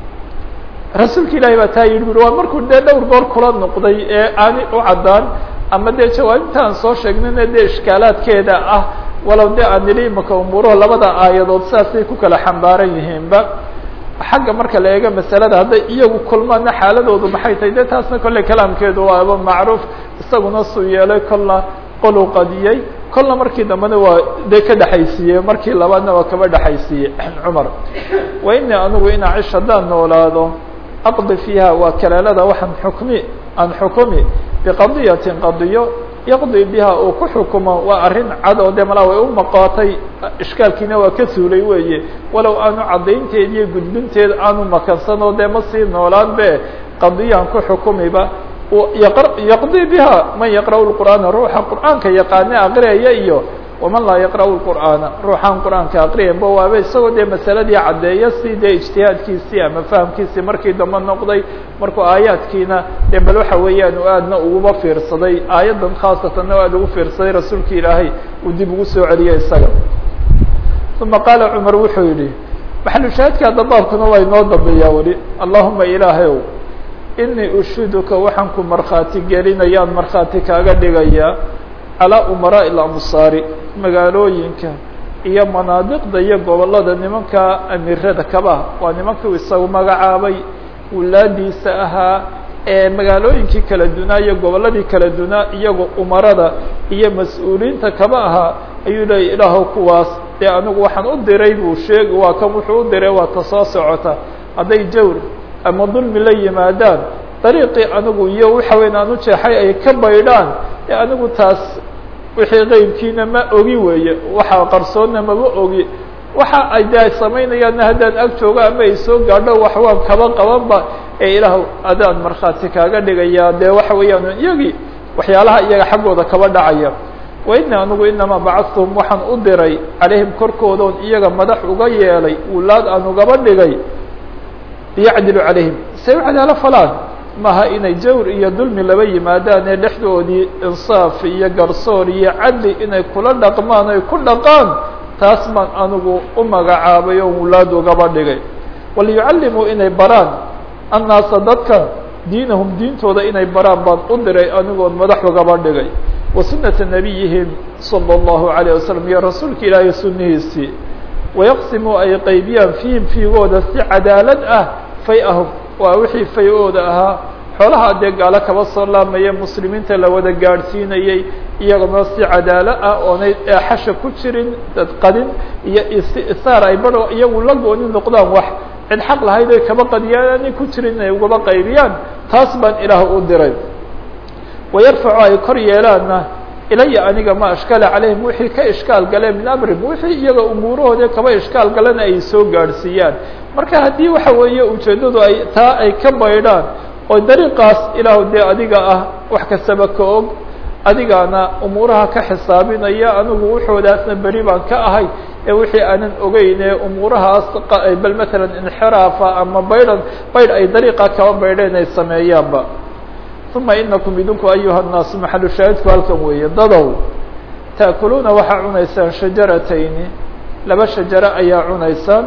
rasuulka ilahi baa taa yidhi ui waa markuu dee dhowr goor kula noqday ee aanay u caddaan ama dee jawaabintaan soo sheegnayna dee ishkaalaadkeeda ah walow de aan nidhi imaka umuuruhu labada aayadood sidaasay ku kala xambaaran yihiinba xagga marka la eego masalada hadday iyagu kulmaana xaaladoodu maxay tahay de taasna kolley kalaamkeedu waaba macruuf isaguna suu yeelay kolna qoluu qadiyey kolna markii dambena waa dee ka dhexaysiiyey markii labaadna waa kaba dhexaysiiyey cumar wa ini anigu in acish haddaan noolaado aqdi fiiha waa kalaalada waxaan xukmi aan xukumi biqadiyatin qadiyo yaqdi biha uu ku xukumo waa arrin cad oo de malaa way u maqaatay ishkaalkiina waa ka suulay weeye walow aanu caddaynteed iyo gudbinteed aanu makansanoo dee ma sii noolaan be qadiyaan ku xukumiba yaqdi biha man yaqra'u lqur'aana ruuxa qur'aanka yaqaane aqriyaya iyo waman laa yaqra'u lqur'aana ruuxaan qur'aanka aqriyanba waaba isagoo dee masaladii caddeeya si dee ijtihaadkiisii ama fahamkiisii markii dambe noqday markuu aayaadkiina dee bal waxa weeyaan u aadna uguba fiirsaday aayaddan khaasatanna o aad ugu fiirsaday rasuulki ilaahay uu dib ugu soo celiyay isaga uma qaala cumar wuxuu yidhi maxalushaahidka hadda baabkuna waa inoo dambeeyaa weli allahuma ilaahayow inii ushiduka waxaan ku markhaati gelinayaan markhaati kaaga dhigayaa calaa umaraa'i lamsaari magaalooyinka iyo manaadiqda iyo gobollada nimanka amiirada kaba waa nimankii isagu magacaabay wulaadiisa ahaa ee magaalooyinkii kala dunaa iyo gobolladii kala dunaa iyagoo umarada iyo mas-uuliyiinta kaba ahaa ayuu leeyay ilaahow kuwaas dee anigu waxaan u diray buu sheegi waa kan wuxuu u diray waa ta soo socota hadday jawr ama dulmi la yimaadaan dariiqii anigu iyo waxa weyn aan u jeexay ay ka baydhaan ee anigu taas wixii qeybkiina ma ogi weeye waxa qarsoonna maba ogi waxa ay de samaynayaanna haddaan ag joogo ama ay soo gaadho wax waan kaba qabanba ee ilaah adaan markhaati kaaga dhigayaa dee waxa weeyaan iyagii waxyaalaha iyaga xaggooda kaba dhacaya wa ini anigu inamaa bacadtuhum waxaan u diray calayhim korkoodoon iyaga madax uga yeelay wulaad aan ugaba dhigay liyacdilu calayhim say u cadaalo falaan maaha inay jawr iyo dulmi laba yimaadaan ee dhexdoodii insaaf iyo garsoor iyo cadli inay kula dhaqmaan ay ku dhaqaan taas baan anigu u magacaabay oo wulaad ugaba dhigay waliyucallimuu inay baraan annaasa dadka diinahum diintooda inay baraan baan u diray anigoon madax ugaba dhigay wa sunata nabiyihim salى اllahu عalيه wasalam iyo rasuulka ilaahay sunihiisii wayaqsimuu ay qaybiyaan fiihim fiigooda si cadaalad ah fay-ahum waa wixii fay-ooda ahaa xoolaha dee gaalo kaba soo laamaya muslimiinta la wada gaadhsiinayey iyaguna si cadaalo ah oonay eexasha ku jirin dadqadin iyo isaar ay baro iyagu la gooni noqdaan wax cid xaq lahayd oy kaba qadiyaan aanay ku jirin inay ugaba qaybiyaan taas baan ilaah u diray wayarfacu ay kor yeelaanna ilaya aniga ma ashkala calayhim wixii ka ishkaal galeen min amrim wixii iyaga umuurahooda kaba ishkaal galena ay soo gaadhsiiyaan marka haddii waxa weeye ujeeddadu ay taa ay ka baydhaan oo dariiqaas ilaahu dee adiga ah wax kastaba ka og adigaana umuuraha ka xisaabinaya anigu wuxoodaasna beri baan ka ahay ee wixii aanan ogeyne umuurahaas bal matalan inxiraafa ama baydhan baydh ay dariiqa kaba baydheen ay sameeyaanba uma inakum idinku ayuha الnaasu maxalu shaahidku halkan weeye dadow taأkuluuna waxaa cunaysaan shajaratayni laba shajaro ayaa cunaysaan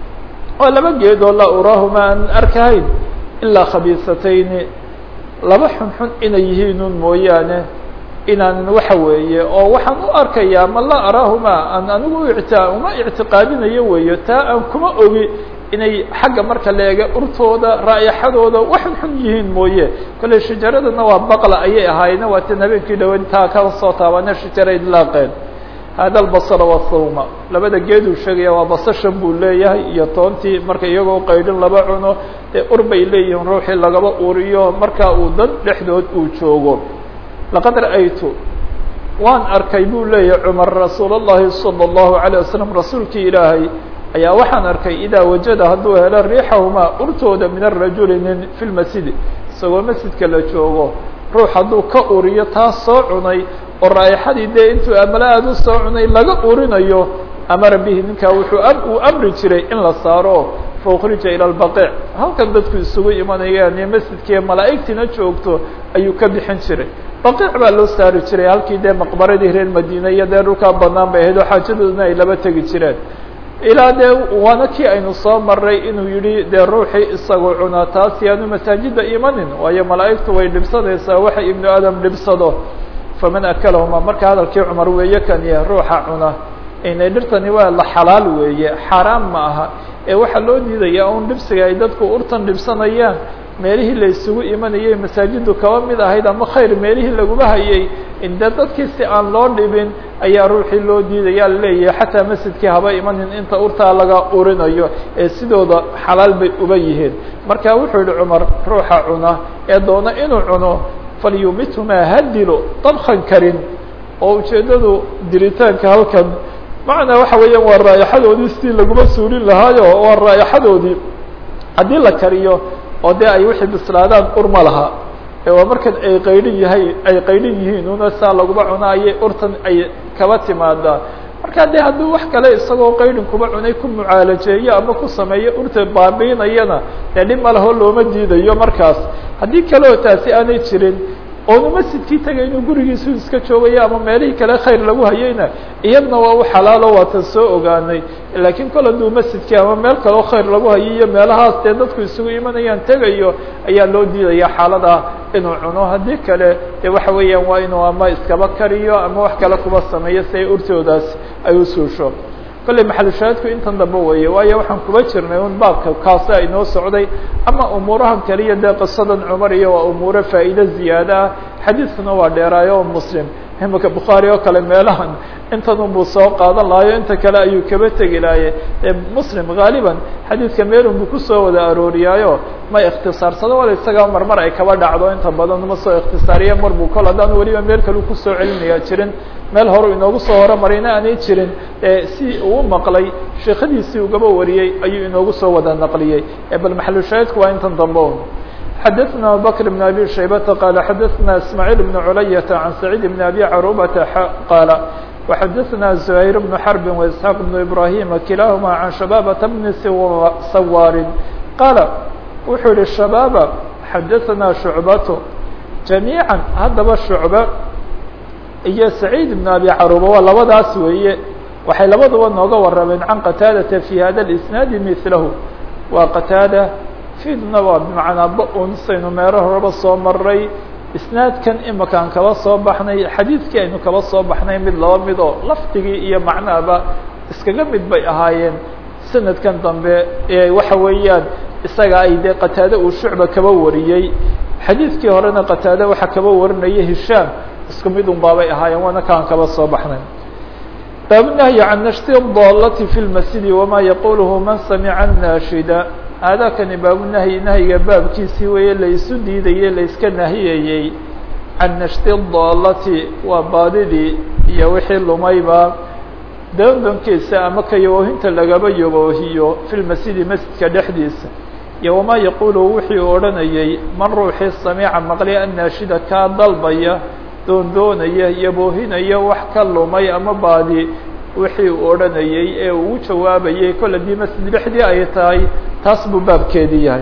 oo laba geedoo laa uraahuma aan arkahayn ilaa khabiisatayni laba xunxun inay yihiinun mooyaane inaanan waxa weeye oo waxaan u arkayaa ma laa araahuma aan anigu ita uma ictiqaadinayo weeye taa aan kuma ogi inay xagga marka la eega urtooda raayaxadooda waxun xun yihiin mooye kolley shajaradana waa baqla ayay ahaayeen waa tan habeenkii dhaweyn taa ka soo taabana shajara idlaaqeen hada albasara wathawma labada geeduu sheegaya waa basashan buu leeyahay iyo toontii marka iyagoo qaydhin laba cuno dee ur bay leeyihiin ruuxii lagaba uriyo marka uu dad dhexdood uu joogo laqad ra'aytu waan arkay buu leeyahay cumar rasuul اllahi salى الlahu عalيه wasalam rasuulkii ilaahay ayaa waxaan arkay idaa wajada hadduu helo riixahumaa urtooda min arajuli nin fi lmasjidi isagoo masjidka la joogo ruux hadduu ka uriyo taas soo cunay oo raayaxadii dee intuu amala aada u soo cunay laga urinayo amara bihi ninkaa wuxuu uu amri jiray in la saaro faukhrija ilى اlbaqiic halkan dadku isugu imanayaan ee masjidkiiyo malaa'igtiina joogto ayuu ka bixin jiray baqiic baa loo saari jiray halkii dee maqbaradii reer madiina iyo dee dhulkaa banaan bay ahayd oo xaajadoodna ay laba tegi jireen ilaa dee waana kii aynu soo maray inuu yihi dee ruuxii isagoo cunaa taas yaanu masaajida imanin waayo malaa'igtu way dhibsanaysaa waxa ibnu aadam dhibsado faman akalahuma marka hadalkii cumar weeye kaniya ruuxa cuna inay dhirtani waa la xalaal weeye xaaraan ma aha ee waxaa loo diidayaa un dhibsiga ay dadku urtan dhibsanayaan meelihii la isugu imanayay masaajidu kaba mid ahayd ama khayr meelihii laguma hayay inde dadkii si aan loo dhibin ayaa ruuxii loo diidaya laleeyahay xataa masjidkii haba imanin inta urtaa laga urinayo ee sidooda xalaal bay uba yihiin marka wuxuu yihi cumar ruuxa cuna ee doona inuu cuno falyumithumaa ha dilo dabkan karin oo ujeeddadu diritaanka halkan macnaa waxa weeyaan waa raayaxadoodii sidii laguma suulin lahaayo waa raayaxadoodii haddii la kariyo oo dee ay wixii bislaadaan urma laha ee waa markan ay qaydhin yahay ay qaydhin yihiin una saa laguma cuno ayay urtan ay kaba timaadaa marka de hadduu wax kale isagoo qaydhin kuba cunay ku mucaalajeeyo ama ku sameeyo urta baabiinayana dee dhib ma laho looma diidayo markaas haddii kale oo taasi aanay jirin oonu masjidkii tagay inuu gurigiisu iska joogayo ama meelihii kale khayr lagu hayayna iyadna waa u xalaalo waatan soo ogaanay laakiin kol hadduu masjidkii ama meel kaleo khayr lagu hayo iyo meelahaas dee dadku isugu imanayaan tegayo ayaa loo diidaya xaalada inuu cuno haddii kale dee waxa weeyaan waa inuu ama iskaba kariyo ama wax kale kuba sameeyo si ay urtoodaas ay u suusho kolley maxalushaahidku intan dambe weeye waayo waxaan kuba jirnay un baabka kaasa inoo socday ama umuurahan kaliya dee qisadan cumar iyo waa umuuro faa'iide ziyaada ah xadiidkuna waa dheeraayo oo muslim imika bukhaari oo kale meelahan intan unbuu soo qaadan lahayo inta kale ayuu kaba tegi lahaye muslim haaliban xadiidka meelun buu kusoo wada arooriyaayo ma ikhtisaarsado wala isagaa marmar ay kaba dhacdo inta badan ma soo ikhtisaariya mar buu kol haddaan weliba meel kalu kusoo celinayaa jirin meel horu inoogu soo horumarayna aanay jirin si uu maqlay sheekadiisii ugaba wariyey ayuu inoogu soo wada naqliyey bal maxalushaahidku waa intan dambe un xdثna abubكر بن أbي شhaybة qال xdثna اسmاعيل بن عlyة عن سعيد بن أbي cروبة qاaل وxdثna زهير بن حرب وإسحاq بن إبراهيم kiلaهma عن شhبابة بن sawاr qاaل wuxuu yihi شhبابة xdثna شhuعبة جaميعا haddaba شhuعبة iyo سعيد بن أbي cروبة waa labadaas weeye waxay labaduba nooga warameen عن qتاadة في hada الإسناaد مثlh waa qتاadة fidna waa bimacnaa ba-un saynu meero horeba soo maray isnaadkan imakaan kaba soo baxnay xadiidkii aynu kaba soo baxnay mid laba mid oo lafdigii iyo macnahaba iskaga mid bay ahaayeen sanadkan dambe ee waxa weeyaan isaga ay dee qataade uu shucba kaba wariyey xadiidkii horena qataade waxaa kaba warinaya hishaam isku mid un baabay ahaayeen waana kaan kaba soo baxnay baabnahyi can nashti dalati fi lmasjidi wama yaquluhu man samica naashida aadaakani baabunahyi nahyiga baabkiisii weeye laysu diidayey layska nahiyayey can nashti daalati waa baadidii iyo wixii lumayba doondonkiisa ama ka yaboohinta lagaba yaboohiyo fi lmasjidi masjidka dhexdiisa iyo wamaa yaqulu wixii u odhanayey man ruuxii samiica maqli annaashida kaa dalbaya doondoonaya yaboohinaya wax ka lumay ama baadi wixii uu odhanayey ee uu jawaabayey kol haddii masjid dhexdii ay tahay taas buu baabkeedii yahay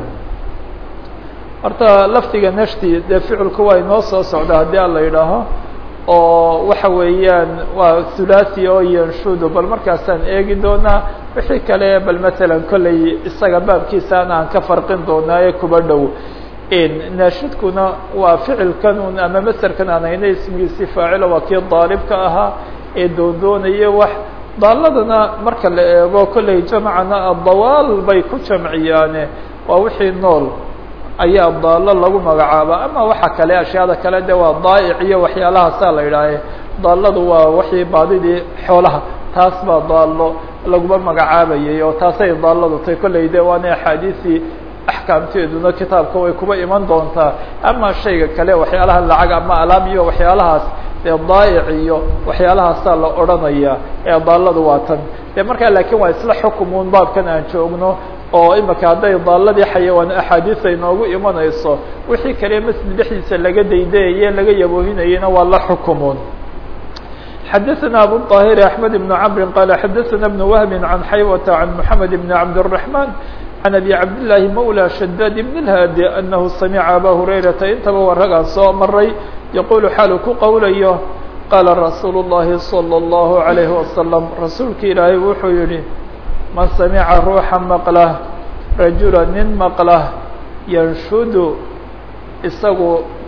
horta lafdiga nashti dee ficilku waa inoo soo socda haddii a la yidhaaho oo waxa weeyaan waa thulathi oo yanshudu bal markaasaan eegi doonaa wixii kale bal masalan kolley isaga baabkiisaan aan ka farqin doonaa ee kuba dhow naashidkuna waa ficilkan un ama maserkan aan hayna ismigiisi faacilo waa kii daalibka ahaa ee doondoonaya wax daaladana marka la eego kolley jamcana adawaal bay ku jamciyaane waa wixii nool ayaa daalo lagu magacaaba ama waxa kale ashyaada kale de waa daa'ic iyo waxyaalahaasa la yidhaahe daaladu waa wixii baadidii xoolaha taas baa daalo laguma magacaabayay oo taasay daaladu tay kolley de waana axaadiisii axkaamteeduna kitaabka way kuba iman doontaa ama shayga kale waxyaalaha lacag ama alaab iyo waxyaalahaas dee daa'ic iyo waxyaalahaasaa la odhanaya ee daaladu waa tan de markaa laakiin waa isla xukumun baabkan aan joogno oo imika hadday daaladii xayawaan axaadiis ay noogu imanayso wixii kale masjid dhexdiisa laga daydayaye laga yaboohinayena waa la xukumun xadaثna abu طاhir أحmed بن cمr qال xadaثna بن وهb عan xaywة عan محamed بن cabdالرحمن عن أbي cabdاللahi mولى شhdاd بن الhاdي أنه samعa abا هurayرaةa intaba waa ragaan soo maray yaqul xaalu ku qowlayo qaala rasuul الlahi صلى الlaه عalيه وasلم rasuulka ilaahay wuxuu yihi man samica ruuxa maqla rajula nin maqla yanshudu isagu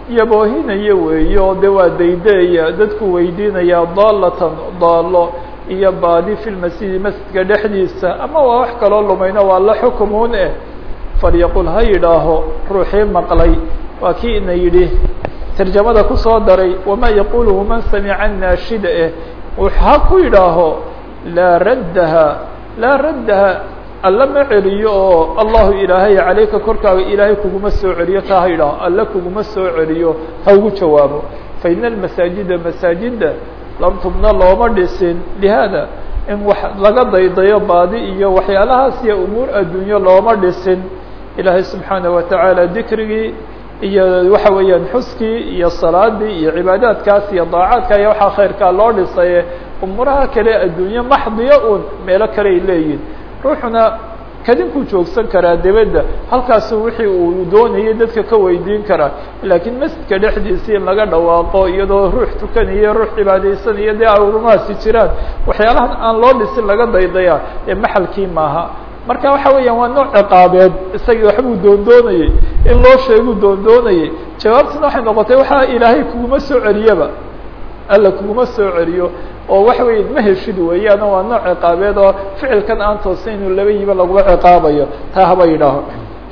yaboohinaya weeye oo de waa daydeeya dadku weydiinaya daalatan daalo iyo baadi fi lmasjidi masjidka dhexdiisa ama waa wax kaloo lumayno waa la xukumuun eh falyaqul ha yidhaaho ruuxii maqlay waa kii ina yidhi tarjamada kusoo daray wamaa yaquluhu man samica naashida eh ha ku yidhaaho laa raddaha laa raddaha alla ma celiyo oo allahu ilaahay calayka korkaaga ilaahay kuguma soo celiyo taa ha yidhaaho alla kuguma soo celiyo ha ugu jawaabo fa ina almasaajida masaajida lam tubna looma dhisin lihaada in wax laga daydayo baadi iyo waxyaalahaas iyo umuur adduunyo looma dhisin ilaahay subxaanaه watacaala dikrigii iyo waxa weeyaan xuskii iyo salaadii iyo cibaadaadkaas iyo daacaadka iyo waxaa khayrkaa loo dhisaye umuuraha kale adduunye maxdiya un meelo kale ay leeyihin ruuxuna kadinkuu joogsan karaa debedda halkaasu wixii uu doonayay dadka ka weydiin karaa laakiin masjidka dhexdiisa in laga dhawaaqo iyadoo ruux tukanayo ruux cibaadaysanayo dee arumahaasi jiraan waxyaalahan aan loo dhisin laga daydaya ee maxalkii maaha marka waxa weeyaan waa nooc ciqaabeed isagii waxbuu doondoonayey in loo sheeguu doondoonayey jawaabtuna waxay noqotay waxaa ilaahay kuguma soo celiyaba alla kuguma soo celiyo oo waxa weya ma heshid weeyaan waa nooc ciqaabeed oo ficilkan aan toosa inuu laba yiba lagula ciqaabayo taa haba yidhaaho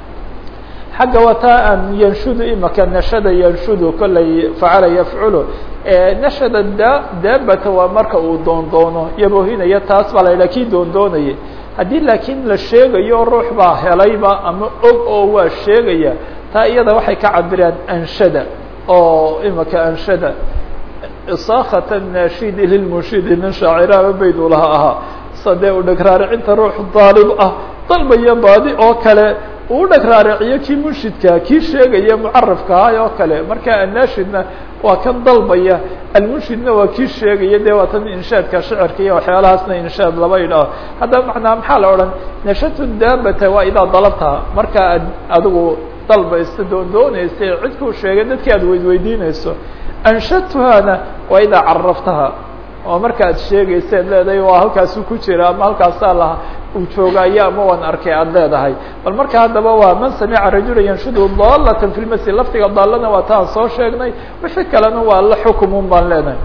xagga waa taa aan yanshudu imaka nashada yanshudu kollay facala yafculu nashada da daabata waa marka uu doondoono yaboohinaya taas baa la yidhaha kii doondoonayay haddii laakiin la sheegayo ruux baa helayba ama og oo waa sheegaya taa iyada waxay ka cabiraan anshada oo imaka anshada isaakhat naashidi lilmunshidi nin shaaciraaba bayduu laha ahaa sadee u dheg raaricinta ruux daalib ah dalbaya baadi oo kale uu dheg raariciyo kii munshidka kii sheegaya mucarafkaha oo kale marka annaashidna waa kan dalbaya almunshidna waa kii sheegaya de waa tan inshaadka shicirka iyo waxyaalahaasna inshaad laba yidhaaho haddaba macnaa maxaa la odhan nashatu daabata waa idaa dalabtaha marka ad adigu dalbaysa doondoonaysa cid kuu sheegay dadkii aad weydweydiinayso anshadtuhaana waa idaa caraftaha oo marka ad sheegaysa ad leedahay waa halkaasu ku jira ama halkaasaa la uu joogaayo ama waan arkay aad leedahay bal marka haddaba waa man samica rajula yanshudu dalatan fi lmasjid laftiga daalana waa taan soo sheegnay wixii kalena waa la xukumun baan leenahay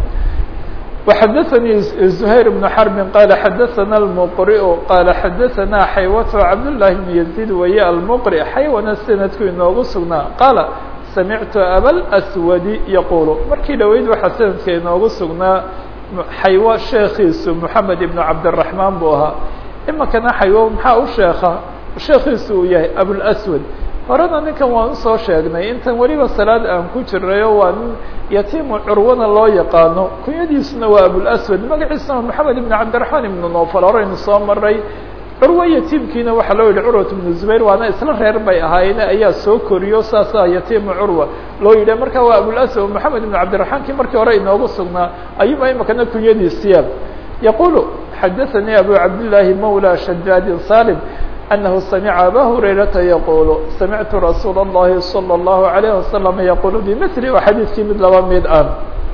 وxdثnي زهير بن حرب qال xdثna المqرئ qال xdثna xaywة cabdاللahi بن يزيد waya المqرئ xaywana snadku inoogu sugnaa qاaل samictu abاlأswadi yaqulu markii dhaweyd waxaa sanadka inoogu sugnaa xaywo sheekiisu moxamed ibn cabdالرaحmaan buu ahaa imikana xaywo maxaa u sheeka sheekiisu uu yahay abوlأswad horena ninkan waan usoo sheegnay intan weliba salaad aan ku jirayo waa nin yatiimu curwana loo yaqaano kunyadiisuna waa abوlأswad magaciisuna moxamed ibn cabdالرaحmaan ibn nofal horeynu soo maray curwa yatiimkiina waxaa loo yidhi curwat ibnu zubayr waana isla reer bay ahaayeen ayaa soo koriyo saasaa yatiimu curwa loo yidhi marka waa abوlأswad moxamed ibn cabdiraحmaan kii markii hore inoogu sugnaa ayuba imakana kunyadiisiya yaqulu xadaثanii abu cabdالlahi mawlى shajaadi salim أنه سمع أbا هريرةa يقول سمعت رsuuل اللhi صلى الله عليه وسلم يقول بمثل xadيثkii mid laba mid ah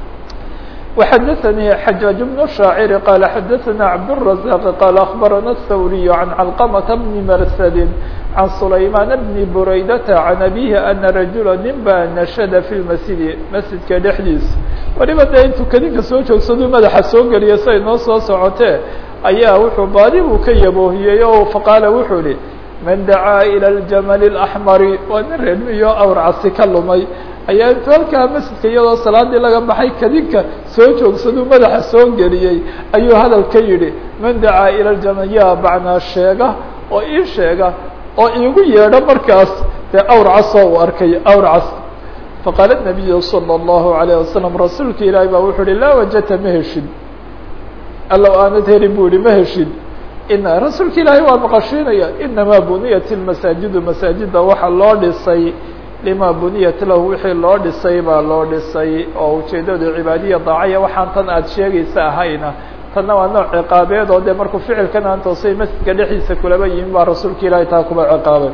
وxdثني حجاج بن الشhاacر قال xdثنا عبدالرزاق قال أخبرنا الثوري عن علقمة بن مرسد عن سليمان بن بريدة عن أبيه أن رجuلا nin ba نشhد في المسجد مسجidka dhexdiis waliba de intuu kadinka soo joogsadu madaxa soo geliya say noo soo socotee ayaa wuxuu baadi buu ka yaboohiyey o faqaala wuxuu ihi man dacaa ilى الجمل الأحmari waa nin reermiyo awr casi ka lumay ayaa intuu halkaa masjidka iyadoo salaadii laga baxay kadinka soo joogsaduu madaxa soo geliyey ayuu hadal ka yidhi man dacaa ilى الجمل yaa bacnaa sheega oo ii sheega oo iigu yeedho markaas dee awr casoo uu arkay awr cas faqaala النabiyu salى الlahu عalيه wasalam rasuulka ilaahi baa wuxuu uhi laa wajata ma heshid allow aanad helin bu ihi ma heshid ina rasuulka ilaahi waa maqashiinaya inamaa buniyat اlmasaajidu masaajida waxa loo dhisay lima buniyat lahu wixii loo dhisay baa loo dhisay oo ujeedadu cibaadiya daacaya waxaan tan aad sheegaysa ahayna tanna waa nooc ciqaabeed oo dee markuu ficilkan aan toosay masjidka dhexdiisa kulaba yimin baa rasuulka ilaahi taa kuba ciqaabay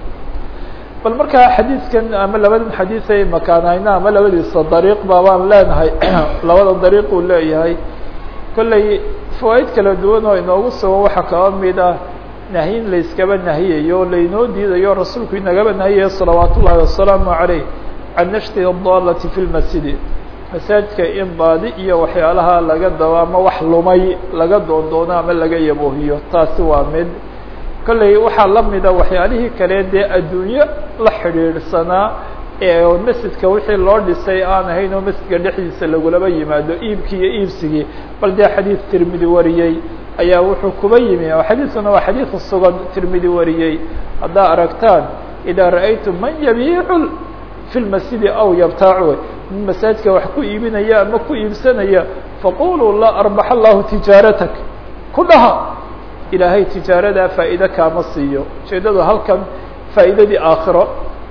bal markaa xadiidkan ama labadan xadiiay makaanayna ama labadiisa dariiq ba baan leenahay labada dariiq uu leeyahay kollay fawaaid kala duwan oo inoogu sugo waxaa kaba mid ah nahyin layskaba nahiyayo laynoo diidayo rasuulku inagaba nahiyayo salawaat ullahi wasalaamu عaleyh can nashti الdalati fi lmasjidi masaajidka in baadi iyo waxyaalaha laga dabo ama wax lumay laga doondoono ama laga yaboohiyo taasi waa mid kolley waxaa la mida waxyaalihii kale dee adduunyo la xidhiidhsanaa ee masjidka wixii loo dhisay aan ahayn oo masjidka dhexdiisa lagulaba yimaado iibkii iyo iibsigii bal dee xadiid tirmidi wariyey ayaa wuxuu kuba yimi xadiidkuna waa xadiid sugan tirmidi wariyey haddaa aragtaan idaa ra'aytum man yabiicu fi lmasjidi aw yabtaacu min masaajidka wax ku iibinaya ama ku iibsanaya faquluu laa arbax allahu tijaaratak ku dhaha ilaahay tijaaradaa faa'iide kaama siiyo ujeedadu halkan faa'iidadii aakhiro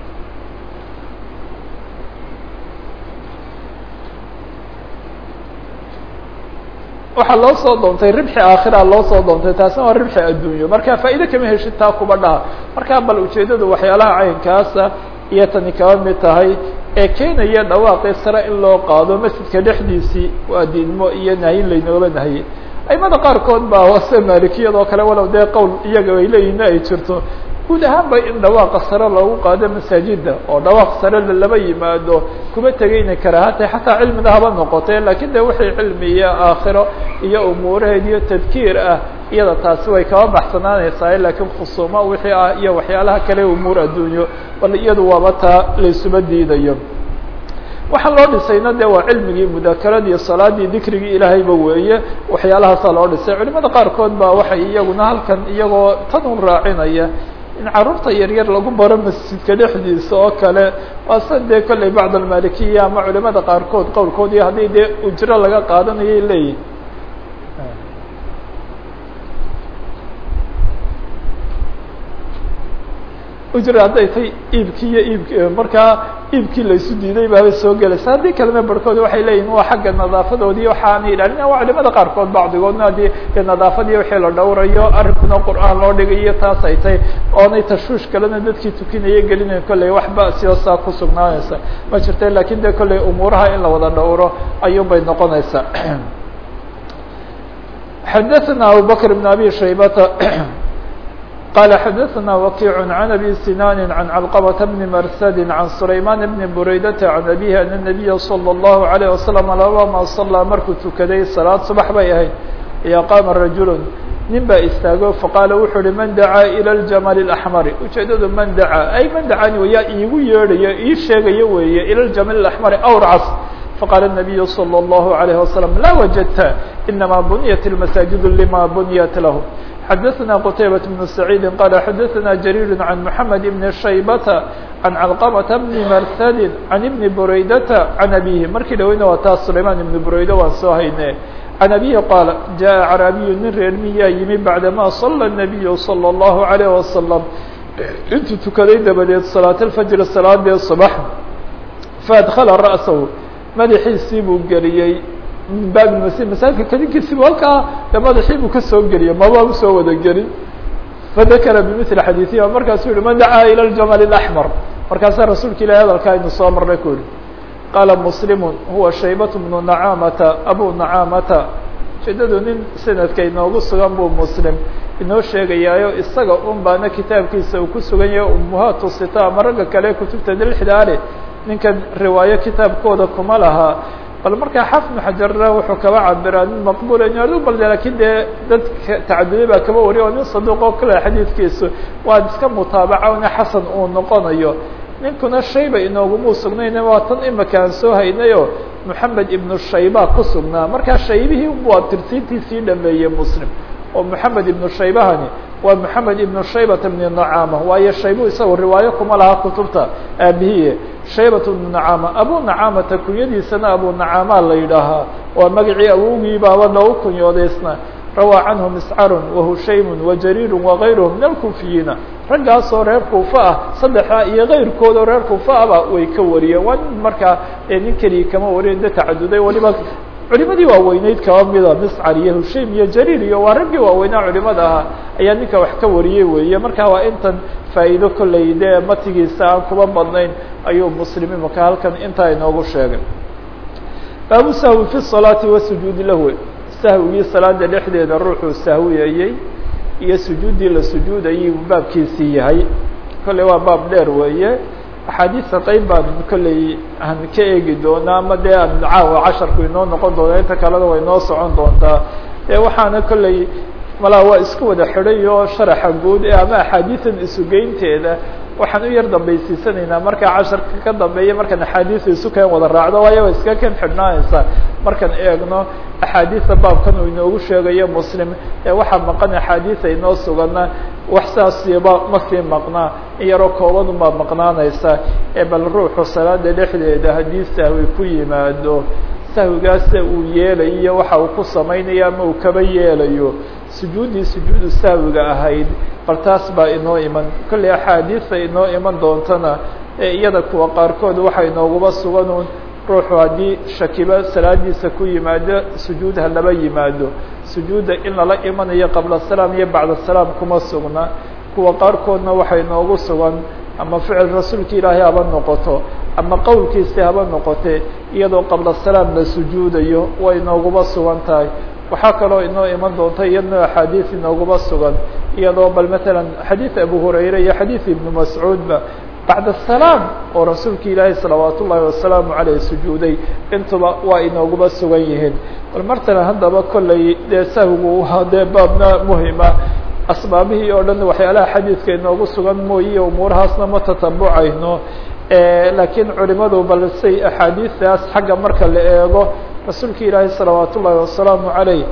waxaa loo soo doontay ribxi aakhira loo soo doontay taasna waa ribxi adduunyo marka faa'iide kama heshid taa kuba dhaha markaa bal ujeedadu waxyaalaha caynkaasa iyo tani kaba mid tahay ee keenaya dhawaaqii sare in loo qaado masjidka dhexdiisii waa diidmo iyo nahyin laynooba nahiyey aimada qaarkood baa wase maalikiyadoo kale walow dee qowl iyaga ay leeyihin ay jirto guud ahaan ba in dhawaaqa sare loogu qaado masaajida oo dhawaaq sare laba yimaado kuma tegayna karaahata xataa cilmida haba noqotee lakin de wixii cilmi iyo aakhiro iyo umuuraheed iyo tadkiir ah iyada taasi way kaba baxsanaanaysaa lakiin khusuumo wixii ah iyo waxyaalaha kale umuur adduunyo bal iyadu waaba taa laysuba diidayo waxaa loo dhisayna de waa cilmigii mudakaradii salaadii dikrigii ilaahayba weeye waxyaalahaasaa loo dhisay culimada qaarkood ba waxay iyaguna halkan iyagoo tan un raacinaya in caruurta yaryar lagu baro masjidka dhexdiisa oo kale waase dee kolley bacd almalikiya ama culimada qaarkood qowlkood iyo haddii dee ujro laga qaadanayay leeyihin ujra hadday tay iibkii iyo iibk markaa iibkii laysu diiday baabay soo gelaysa haddii kalena barhkood waxay leeyihin waa xagga nadaafadoodii waxaanay ilaalin waa culimada qaarkood bacdigoodna haddii dee nadaafadii wixii la dhowrayo arrinkuna qur'aan loo dhigayo taas ay tay oonay tashwiish kalena dadkii tukinaya gelinayn kolley wax ba'sioo saa ku sugnaanaysa ma jirta lakin de kolley umuuraha in la wada dhowro ayuun bay noqonaysaa xadaثna abubakr بn abi shaybata قال xdثna وkيع عن أbي سنان عن علقبة بن مرسد عن سليمان بن بريدة عن أبيه أن النبي صلى الله عليه وسلم لama صلى markuu tukaday صلاad صبح bay ahayd ayaa qاma رaجuل nin baa istaago faqاala wuxuu uhi man dacاa إلى الجمل الأحمر ujeedadu man dacاa ay man dacاani yaa iigu yeedhayo ii sheegayo weeye إلى الجمل الأحمر أwrcas faqاla النبي صلى الله عليه وسلم لا وجدت إنما بنيت المساجد لma بنيت له xdثna qتيبة بن سعيد qال xdثna جرير عن محمد بن شhيبة عن علقمة بن مرثد عن بن بريدة عن أبيه markii dhaweyna waa taas سليمان بن بريدة waan soo hayne عن أبيه qاaل جاء عربي nin reer miyaa yimi بعدما صلى النبي صلى الله عليه وسلم intuu tukaday dabadeed صلاaة الفجر صلاadee صبح فأدخل رأسه madaxiisii buu geliyey min baabi masjid masaajidka kadinkiisibu halkaa de madaxii buu kasoo geliyey maba usoo wada gelin fadakara bimili xadiiثihi markaasuu yihi man dacaa ilى الجamل الأحmر markaasaa rasuulka ilahi hadalkaa aynu soo marnay ku yihi qaala mslim huwa shaybaة بnu nacamata abu nacamata ujeedadu nin sanadka inoogu sugan buu mslim inoo sheegayaayo isaga un baana kitaabkiisa uu ku sugan yahay umuhaatu sita ama ragga kale kutubta lixdaale ninkan riwaayo kitaabkooda kuma laha bal markaa xafnu xajarna wuxuu kaba cabiraa nin maqbula adu bal lakin dee dad tacaduday baa kaba wariya oo nin saduuq oo kale xadiidkiisu waa iska mutaabaca ina xasan uu noqonayo ninkuna shayba inoogumuu sugnayna waa tan imika aan soo haynayo moxamed ibnu shayba ku sugnaa markaa shaybihii waa tirsiintiisii dhameeyey muslim oo moxamed ibnu shaybahani waa moxamed ibnu shaybata bni nacama waayo shaybu isaga riwaayo kuma laha kutubta aabihiye shaybat bnu nacama abu nacamata kunyadiisana abu nacama la yidhaahaa waa magacii awowgii baaba loogu kunyoodaysna rawaa canhu miscarun wahushaymun wajariiru wagayruhu min alkuufiyiina raggaasoo reer kuufa ah saddexdaa iyo kayrkoodoo reer kuufa ahba way ka wariyeen waa nin markaa nin keligii kama wariyen de tacaduday waliba culimadii waaweyneyd kaba mida miscar iyo hushaym iyo jariir iyo waa raggii waaweynaa culimada ahaa ayaa ninka wax ka wariyey weeye marka waa intan faa'iido kolley dee matigiisa aan kuba badnayn ayuu muslim imaka halkan intaa inoogu sheegay baabu sahwi fi salaati wasujuudi lahwe sahwigii salaada dhexdeeda ruuxuu sahwiyayey iyo sujuuddii la sujuudayay buu baabkiisii yahay kolley waa baab dheer weeye axaadiista qeyb baan kolley aan ka eegi doonaa ama dee aan caawa casharku inoo noqon doona inta kalena way noo socon doontaa e waxaana kolley malaa waa isku wada xidhay oo sharaxa guud ee ama axaadiidan isugeynteeda waxaan u yar dambaysiisanaynaa markaa casharka ka dambeeya markaan axaadiisa isu keen wada raacdo waayo way iska ken xidhnaanaysaa markaan eegno axaadiisa baabkan uu inoogu sheegayo muslim ee waxaa maqan axaadiisa inoo sugana wax saasiiba ma sii maqnaa in yaroo kooban baa maqnaanaysa ee bal ruuxu salaada dhexdeeda haddii sahwi ku yimaado sahwigaasa uu yeelayo waxa uu ku samaynayo ama uu kaba yeelayo sujuuddii sujuudu sahwiga ahayd bal taas baa inoo iman kolley axaadiisa inoo iman doontana ee iyada kuwa qaarkood waxa inooguba suganuun ruuxu haddii shakiba salaadiisa ku yimaado sujuud ha laba yimaado sujuudda in lala imanayo qabla salaam iyo bacda salaam kuma sugna kuwa qaarkoodna waxay inoogu sugan ama ficil rasuulka ilaahay haba noqoto ama qowlkiisi haba noqote iyadoo qabla salaam la sujuudayo way inooguba sugan tahay waxaa kaloo inoo iman doonta iyadna axaadiis inooguba sugan iyadoo bal matalan xadiid abu hurayre iyo xadiid ibnu mascuudba bacda salaam oo rasuulka ilaahay salawaat ullaahi wasalaamu caleyh sujuuday intuba waa inooguba sugan yihiin bal martana haddaba kolley dee sahwigu waa dee baabna muhima asbaabihii oo dhan waxyaalaha xadiidka inoogu sugan mooye umuurahaasna ma tatabucayno laakiin culimadu bal say axaadiistaas xagga marka la eego rasuulka ilaahay salawaat ullaahi wasalaamu caleyh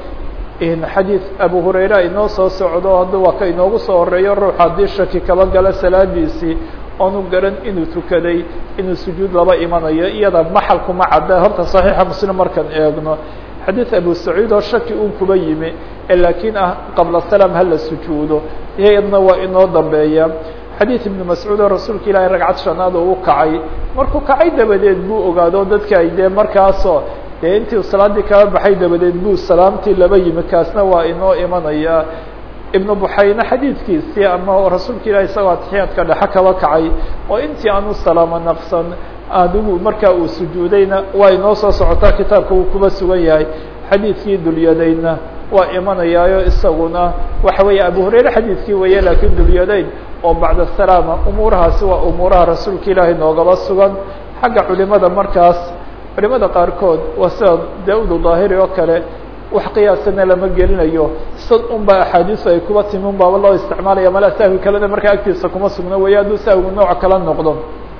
xadiid abu hurayra inoo soo socdo hadda waa ka inoogu soo horeeyo ruux haddii shaki kaba gala salaadiisii oonu garan inuu tukaday inuu sujuud laba imanayo iyada maxal kuma cadda horta saxiixa muslim markaan eegno xadiid abu saciid oo shaki un kuba yimi laakiin ah qabla salaam hala sujuudo iyadna waa inoo dambeeya xadiid ibnu mascuud oo rasuulka ilaahay ragcad shanaad oo u kacay markuu kacay dabadeed buu ogaado dadka ay dee markaasoo dee intii salaadii kaba baxay dabadeed buu salaamtii laba yimi kaasna waa inoo imanaya ibnu buxayne xadiidkiisii ama rasuulka ilahi isagoo atixiyaadka dhexe kaba kacay oo intii aanu salaamo naqsan adigu markaa uu sujuudayna waa inoo soo socotaa kitaabka uu kuba sugan yahay xadiidkii dulyadaydna waa imanayaayo isaguna waxa weeye abu hurayre xadiidkii weeye laakiin dulyadayn oo bacda salaama umuurahaasi waa umuuraha rasuulka ilaahay noogaba sugan xagga culimada markaas culimada qaarkood waa sida da-udu daahiri oo kale wax qiyaasana lama gelinayo sad un ba axaadiisu ay kuba timi un baaba loo isticmaalaya mala sahwi kalena markaa agtiisa kuma sugna weeye hadduu sahwigu nooc kala noqdo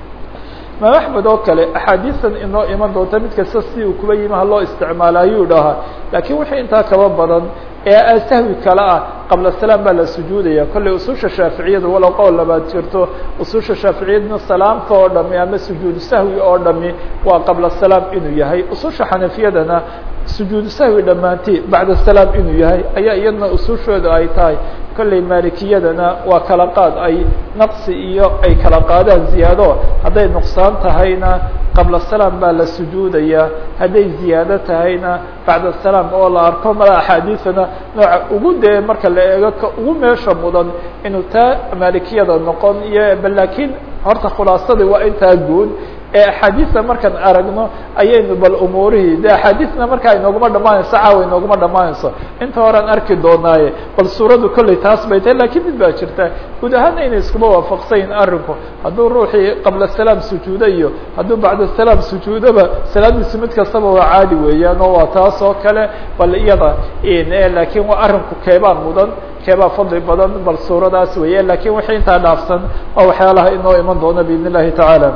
imaam axmed oo kale axaadiistan inoo iman doonta mid kasta si uu kuba yimi ha loo isticmaala ayuu dhahaa laakiin wixii intaa kaba badan ee sahwi kale ah qabla salaam baa la sujuudaya kolley ususha shaaficiyada walow qowl labaad jirto ususha shaaficiyadna salaamka oo dhami ama sujuudu sahwi oo dhami waa qabla salaam inuu yahay ususha xanafiyadana sujuudu sahwi dhammaantii bacda salaam inuu yahay ayaa iyadna usushooda ay tahay kolley maalikiyadana waa kala qaad ay naqsi iyo ay kala qaadaan ziyaado hadday nuqsaan tahayna qabla salaam baa la sujuudaya hadday ziyaado tahayna bacda salaam oo la arko mala axaadiisana nooca ugu dee marka la eego ka ugu meesha mudan inuu taa maalikiyada noqon iyo bal laakiin horta khulaasadii waa intaa guud ee axaadiista markaan aragno ayaynu bal umuurihii de axaadiisna markaa inooguma dhamaanayso caawa inooguma dhamaanayso inta horean arki doonaaye bal suuraddu kolley taas bay tahay lakiin mid baa jirta guud ahaana inay iskuma waafaqsanyihin arrinku hadduu ruuxii qabla salaam sujuudo iyo hadduu bacda salaam sujuudoba salaadiisu mid kastaba waa caadi weeyaan oo waa taas oo kale bal iyada laakiin waa arrinku keebaa mudan keebaa fadli badan bal suuradaas weeye lakiin wixii intaa dhaafsan waa waxyaalaha inoo iman doona biidn illahi tacaala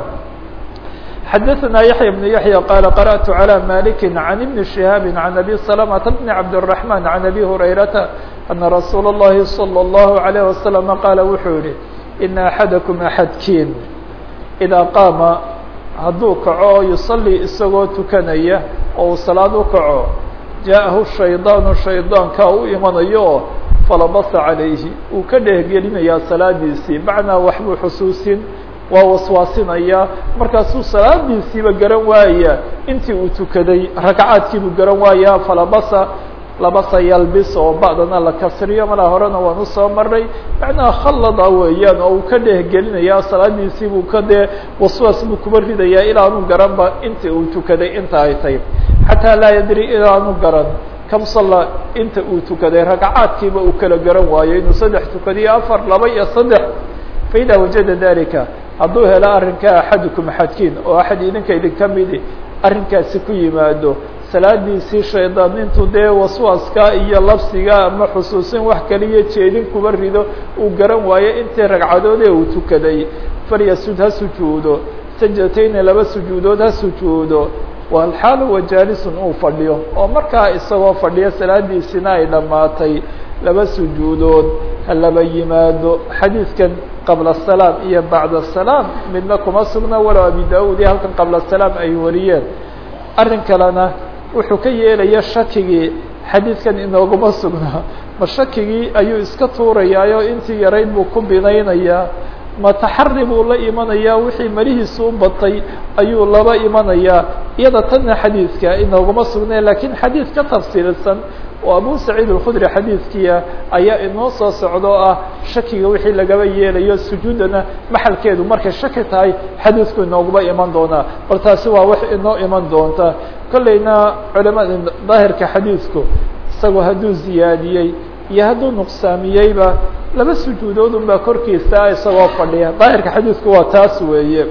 xdثna يحyى بن يحيى qال قرأت على مالك عن بن شهاaب عن أبي سلمة بن عبد الرحمن عن أبي هريرة أن رsuuل اللhi صلى الله عليه وسلم qال wuxuu yihi إن أحadكم أحadkiin إdا qاama hadduu kaco يصلي isagoo tukanaya oo uu salaad u kaco جاءahu الشhayطاaن شhayطاanka u imanayo falabasa عalayhi uu ka dhehgelinaya salaadiisii macnaa waxbuu xusuusin waa waswaasinaya markaasuu salaadiisiiba garan waaya intii uu tukaday ragcaadkiibuu garan waaya falabasa labasa yalbis oo ba'dana la kasriyo malaa horena waan usoo maray macnaha khallada weeyaan oo uu ka dhehgelinaya salaadiisiibuu ka dee waswaas buu kuba ridayaa ilaanu garanba intii uu tukaday inta ay tahy xataa laa yadri ilaanu garan kam salla inta uu tukaday ragcaadkiiba uu kala garan waayo inuu saddex tukadiyo afar laba iyo saddex faida wajada dalika hadduu helo arrinkaa axadukum axadkiin oo axad idinka idinka midi arrinkaasi ku yimaado salaadiisii shaydaan intuu dee waswaaska iyo labsiga ama xusuusin wax kaliya jeedin kuba rido uu garan waayo intii ragcadoodee uu tukaday falyasud ha sujuudo sajdatayni laba sujuudood ha sujuudo walxaal wa jaalisun uu fadhiyo oo markaa isagoo fadhiyo salaadiisina ay dhammaatay laba sujuudood ha laba yimaado xadiidkan qabla asalaam iyo bacda asalaam midna kuma sugna walow abi da-uud iyo halkan qabla asalaam ay wariyeen arrin kalena wuxuu ka yeelaya shakigii xadiidkan inooguma sugnaa ma shakigii ayuu iska tuurayaayo intii yarayd buu ku binaynayaa ma taxari buu la imanayaa wixii malihiisu u batay ayuu laba imanayaa iyada tanna xadiidka inooguma sugnay lakiin xadiid ka tafsiilsan oo abu saciid alkhudri xadiidkiia ayaa inoo soo socdo o ah shakiga wixii lagaba yeelayo sujuuddana maxalkeedu markay shaki tahay xadiidku inooguma iman doonaa bal taasi waa wax inoo iman doonta kollayna culamada daahirka xadiidku isagoo hadduu ziyaadiyey iyo hadduu nuqsaamiyeyba laba sujuudood un baa korkiisa isagoo fadhiya daahirka xadiidku waa taas weeye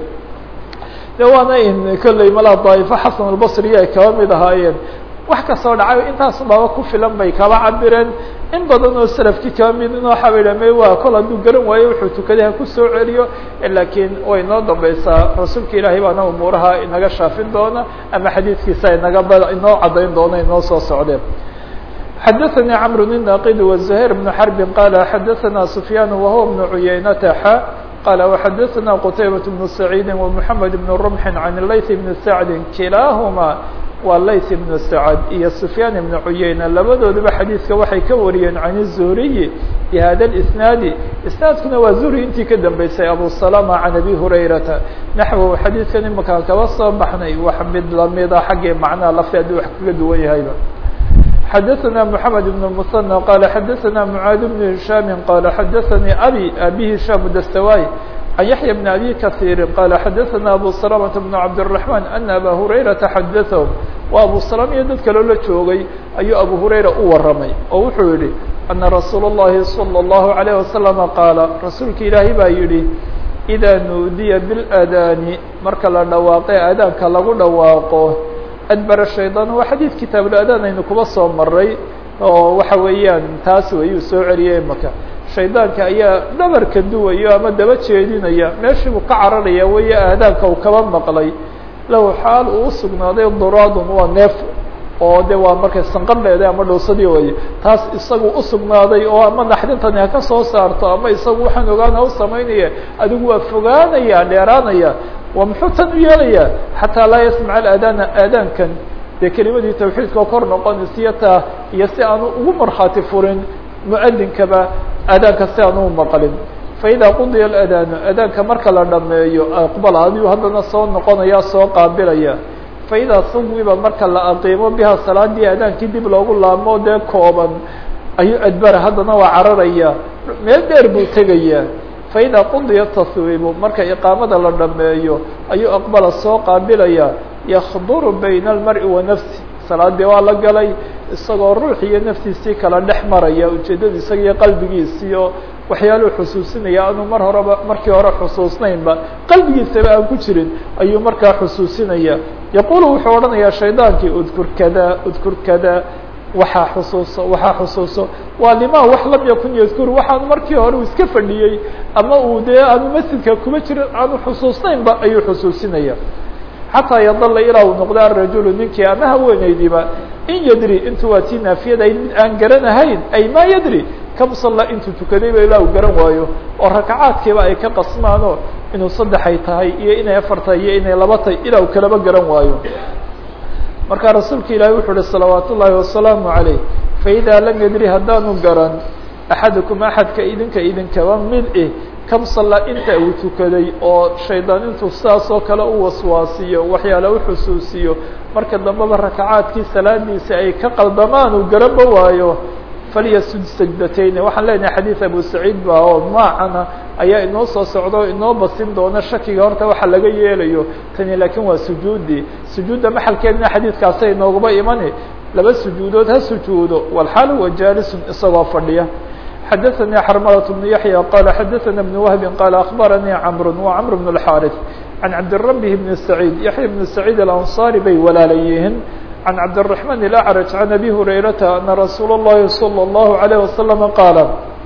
de waana in kolley malaa daa'ifo xasan albasriya ay kaba mid ahaayeen wax kastoo dhacay intaas baaba ku filan bay kaba cabireen in badan oo selafkii kaba mid inoo xabaydhame waa kol hadduu garan waayo wuxuu tukaday ha ku soo celiyo laakiin way inoo dambaysaa rasuulka ilaahay baana umuuraha inaga shaafin doona ama xadiidkiisa inaga b inoo caddayn doona inoo soo socdeen xadaثnي cمر الناqd وزهير بن حرب qال xadaثna سفyان وهو بن عuyaynة x qال وxadaثna qتيبة بن سعيد ومحمد بن رمح عن الlayث بن سعد kilاahma waa layث بن سعد iyo سفyان بن عuyaynة labadooduba xadيiثka waxay ka wariyeen عن الزهري بhda الإسناaد isناadkuna waa زهري intii ka dambeysay أbو سلمة عن أbي هريرةa نaحو xadيiثkan imaka kaba soo baxnay wax mid lamida xaggii macnaha lafti aduu wax kaga duwan yahayba xadaثna محamed بن المثنى qال xadaثna معاad بن هiشhام qال xadaثnي abي abi هiشhام dstawاي عن yaحyى بن أbي kaثيr qال xadaثna أbو سلمة بن عبدالرحمن أن أbا هurayرaةa xadaثهم wa أbو سلم iyo dad kaloo la joogay ayuu أbو هurayra u waramay oo wuxuu yihi أنa رasuul الlahi صلى الlaهu عليه وسلم qاala rasuulka ilaahi baa yihi إdaa nuudiya bالأdاni marka la dhawaaqe aadaanka lagu dhawaaqo adbara shaydaan waa xadiid kitaabuladaan aynu kuba soo maray oo waxa weeyaan taas wayuu soo celiyay imaka shaydaanka ayaa dhabarka duwayo ama daba jeedinaya meeshii buu ka cararaya weeye aadaanka uu kaba maqlay lahu xaal uu usugnaaday duraadun waa neef oo de waa markay sanqadheeda ama dhowsadii waye taas isagu usugnaaday oo ama naxdintani ha ka soo saarto ama isagu waxaan ogaana u samaynaya adigu waa fogaanaya dheeraanaya waa muxuu tan u yeelayaa xataa laa yasmac aadaana aadaankan dee kelimadii tawxiidka oo kor noqonaysiyo taa iyo si aanu ugu markhaati furin muadinkaba aadaanka si aanu maqlin faإida qudiya اأdaanu aadaanka marka la dhameeyo aqbal adigu haddana soo noqonaya soo qaabilaya faإidaa suwiba marka la aqiimo biha salaadii aadaankii dib loogu laamo dee kooban ayuu adbara haddana waa cararaya meel dheer buu tegaya faإida qudiya taswiibu marka iqaamada la dhameeyo ayuu aqbala soo qaabilaya yakduru bayna اlmar'i wa nafsi salaadii waa la galay isagoo ruux iyo naftiisii kala dhex maraya ujeeddadu isaga iyo qalbigiisiyo waxyaaluu xusuusinaya aanu mar horeba markii hore xusuusnaynba qalbigiisaba aan ku jirin ayuu markaa xusuusinaya yaqulu wuxuu odhanayaa shaydaankii udkur kada udkur kada waxaa xusuuso waxaa xusuuso waa limaa wax lam yakun yadkur waxaanu markii hore uu iska fadhiyey ama uu dee aanu masjidka kuma jirin aanu xusuusnaynba ayuu xusuusinaya xataa yadala ilaa uu noqdo arajulu ninkii ama haweenaydiiba in yadri intu waa tii naafiyada mid aan garanahayn ay ma yadri kam salla intuu tukadayba ilaa uu garan waayo oo rakacaadkiiba ay ka qasmaano inuu saddexay tahay iyo inay afar tahay iyo inay laba tahay ilaa uu kalaba garan waayo marka rasuulka ilaahi wuxuu uhi salawaat ullaahi wasalaamu عalayh faإida lam yadri haddaanu garan axadukum axadka idinka idinkaba mid eh kam salla inta uu tukaday oo shaydaan intuu sidaas oo kale u waswaasiyo waxyaala u xusuusiyo marka dambeba rakacaadkii salaadiisa ay ka qaldamaan uu garanba waayo falyasud sajdatayn waxaan leenahay xadiid abu saciid ba oo maacana ayaa inoo soo socda o inoo basin doona shakiga horta waxa laga yeelayo tani laakiin waa sujuudi sujuudda maxalkeedna xadiidkaasa inoogaba imani laba sujuudood ha sujuudo walxaal huwa jaalisun isagoo fadhiya xadaثnي xrmlة بن yaحyى qال xadaثna بن وهب qال أخbarnي cمr وcمr بن الحاrث عن cabdالربه بن سعيد yaحyى بن سعيد الأنصاري bay walaala yihiin عن cabdالرحمن الأعرج عن أbي هريرةa أن رsuuل الlahi صلى الله عليه وسلم qاaل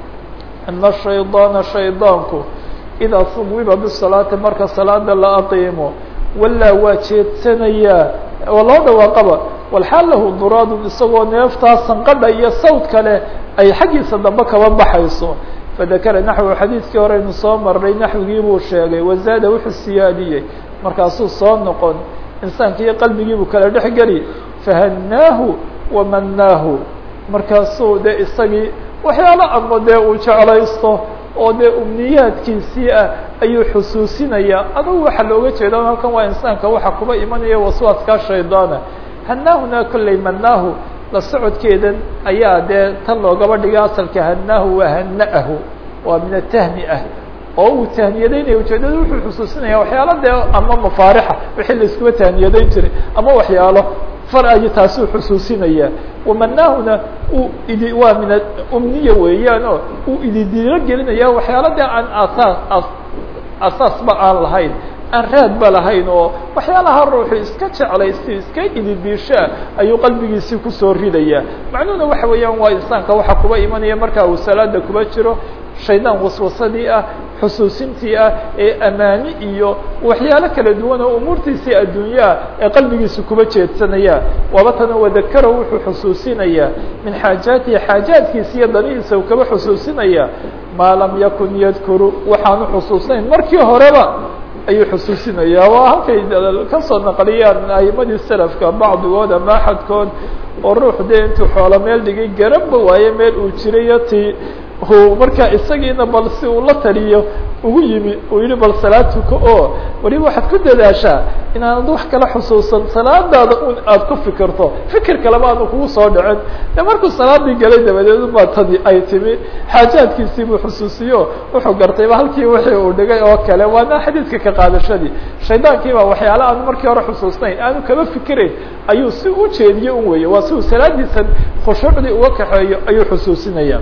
أن الشhayطاaنa شhayطاanku إdaa صuwiba bالصلاaةi marka salaada la aqiimo walaa waa jeedsanayaa oo loo dhawaaqaba walxaal lahu duraadun isagoo neeftaa sanqadha iyo sawd kale ay xaggiisa dambe kaba baxayso fadakara naxwu xadiidkii horeynu soo marnay naxwigii buu sheegay wazaada wuxuu siyaadiyey markaasuu soo noqon insaanki iyo qalbigiibuu kala dhex geli fahanaahu wamanaahu markaasuu dee isagii waxyaalo ama dee uu jeclaysto oo dee umniyaadkiisii ah ayuu xusuusinayaa adugu waxaa looga jeeda halkan waa insaanka waxa kuba imanaya waswaaskaa shaydaana hanaahuna kolley manaahu la socodkeedan ayaa dee tan loogaba dhigay asalka hanaahu waa hana'ahu waa min atahni ah oo uu tahniyadaynaya ujeedada wuxuu xusuusinaya waxyaalo dee ama mafaarixa wixii la iskuba tahniyadayn jiray ama waxyaalo far ayu taasuu xusuusinaya wamanaahuna uu idi waa min umniya weeyaan oo uu ididiilo gelinaya waxyaalo dee aan asaas asaasba aan lahayn aan raadba lahayn oo waxyaalaha ruuxu iska jeclaysi iska ididiishaa ayuu qalbigiisii kusoo ridaya macnuhuna waxa weeyaan waa insaanka waxa kuba imanaya marka uu salaada kuba jiro shaydaan waswasadii ah xusuusintii ah ee amaani iyo waxyaalo kala duwan oo umuurtiisii adduunyaha ee qalbigiisa kuba jeedsanaya wabatana wadakara wuxuu xusuusinayaa min xaajaatihi xaajaadkiisa iyo danihiisa uu kaba xusuusinaya maa lam yakun yadkuru waxaanu xusuusnayn markii horeba ayuu xusuusinaya waa halkay kasoo naqliyaan aimadii selafka bacdigood ama axadkood oo ruux dee intuu xoolo meel dhigay garanba waaye meel uu jirayo ti uu markaa isagiina bal si uu la taliyo ugu yimi uu yihi bal salaad tuko oo waliba waxaad ku dadaashaa inaanad wax kala xusuusan salaadaada un aada ku fikirto fikir kaleba aanu kugu soo dhicin de markuu salaadii galay dabadeed ubaa tadi ay timi xaajaadkiisii buu xusuusiyo wuxuu gartayba halkii wixii uu dhigay oo kale waana xadiidka ka qaadashadii shaydaankiiba waxyaala aanu markii hore xusuusnayn aanu kaba fikirayn ayuu si u jeediye un weeye waa si uu salaadiisan khushuucdii uga kaxeeyo ayuu xusuusinaya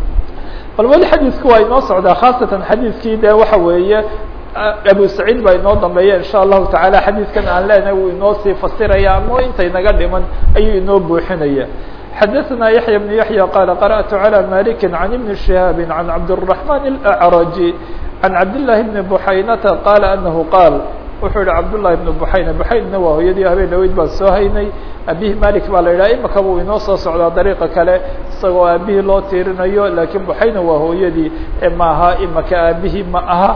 bal weli xadiidku waa inoo socdaa khaasatan xadiidkii de waxa weeye abu saciid baa inoo dambeeya insha allahu tacaala xadiidkan aan leenahay wuu inoo sii fasiraya ama intay naga dhiman ayuu inoo buuxinaya xadaثna yaحya بن yaحyى qala qarأtu عalى maliki عan ibn شihaabi عan cabdالرaحman الأعraji عan cabdالlahi bni buxaynata qala anahu qaal wuxuu yihi cabdالlahi bn buxayna buxaynna waa hooyadii habeen dhaweyd baan soo haynay abihi malik baa la yidhaha imaka buu inoo soo socdaa dariiqa kale isagoo aabihii loo tiirinayo lakiin buxayna waa hooyadii maaha imaka aabihii ma aha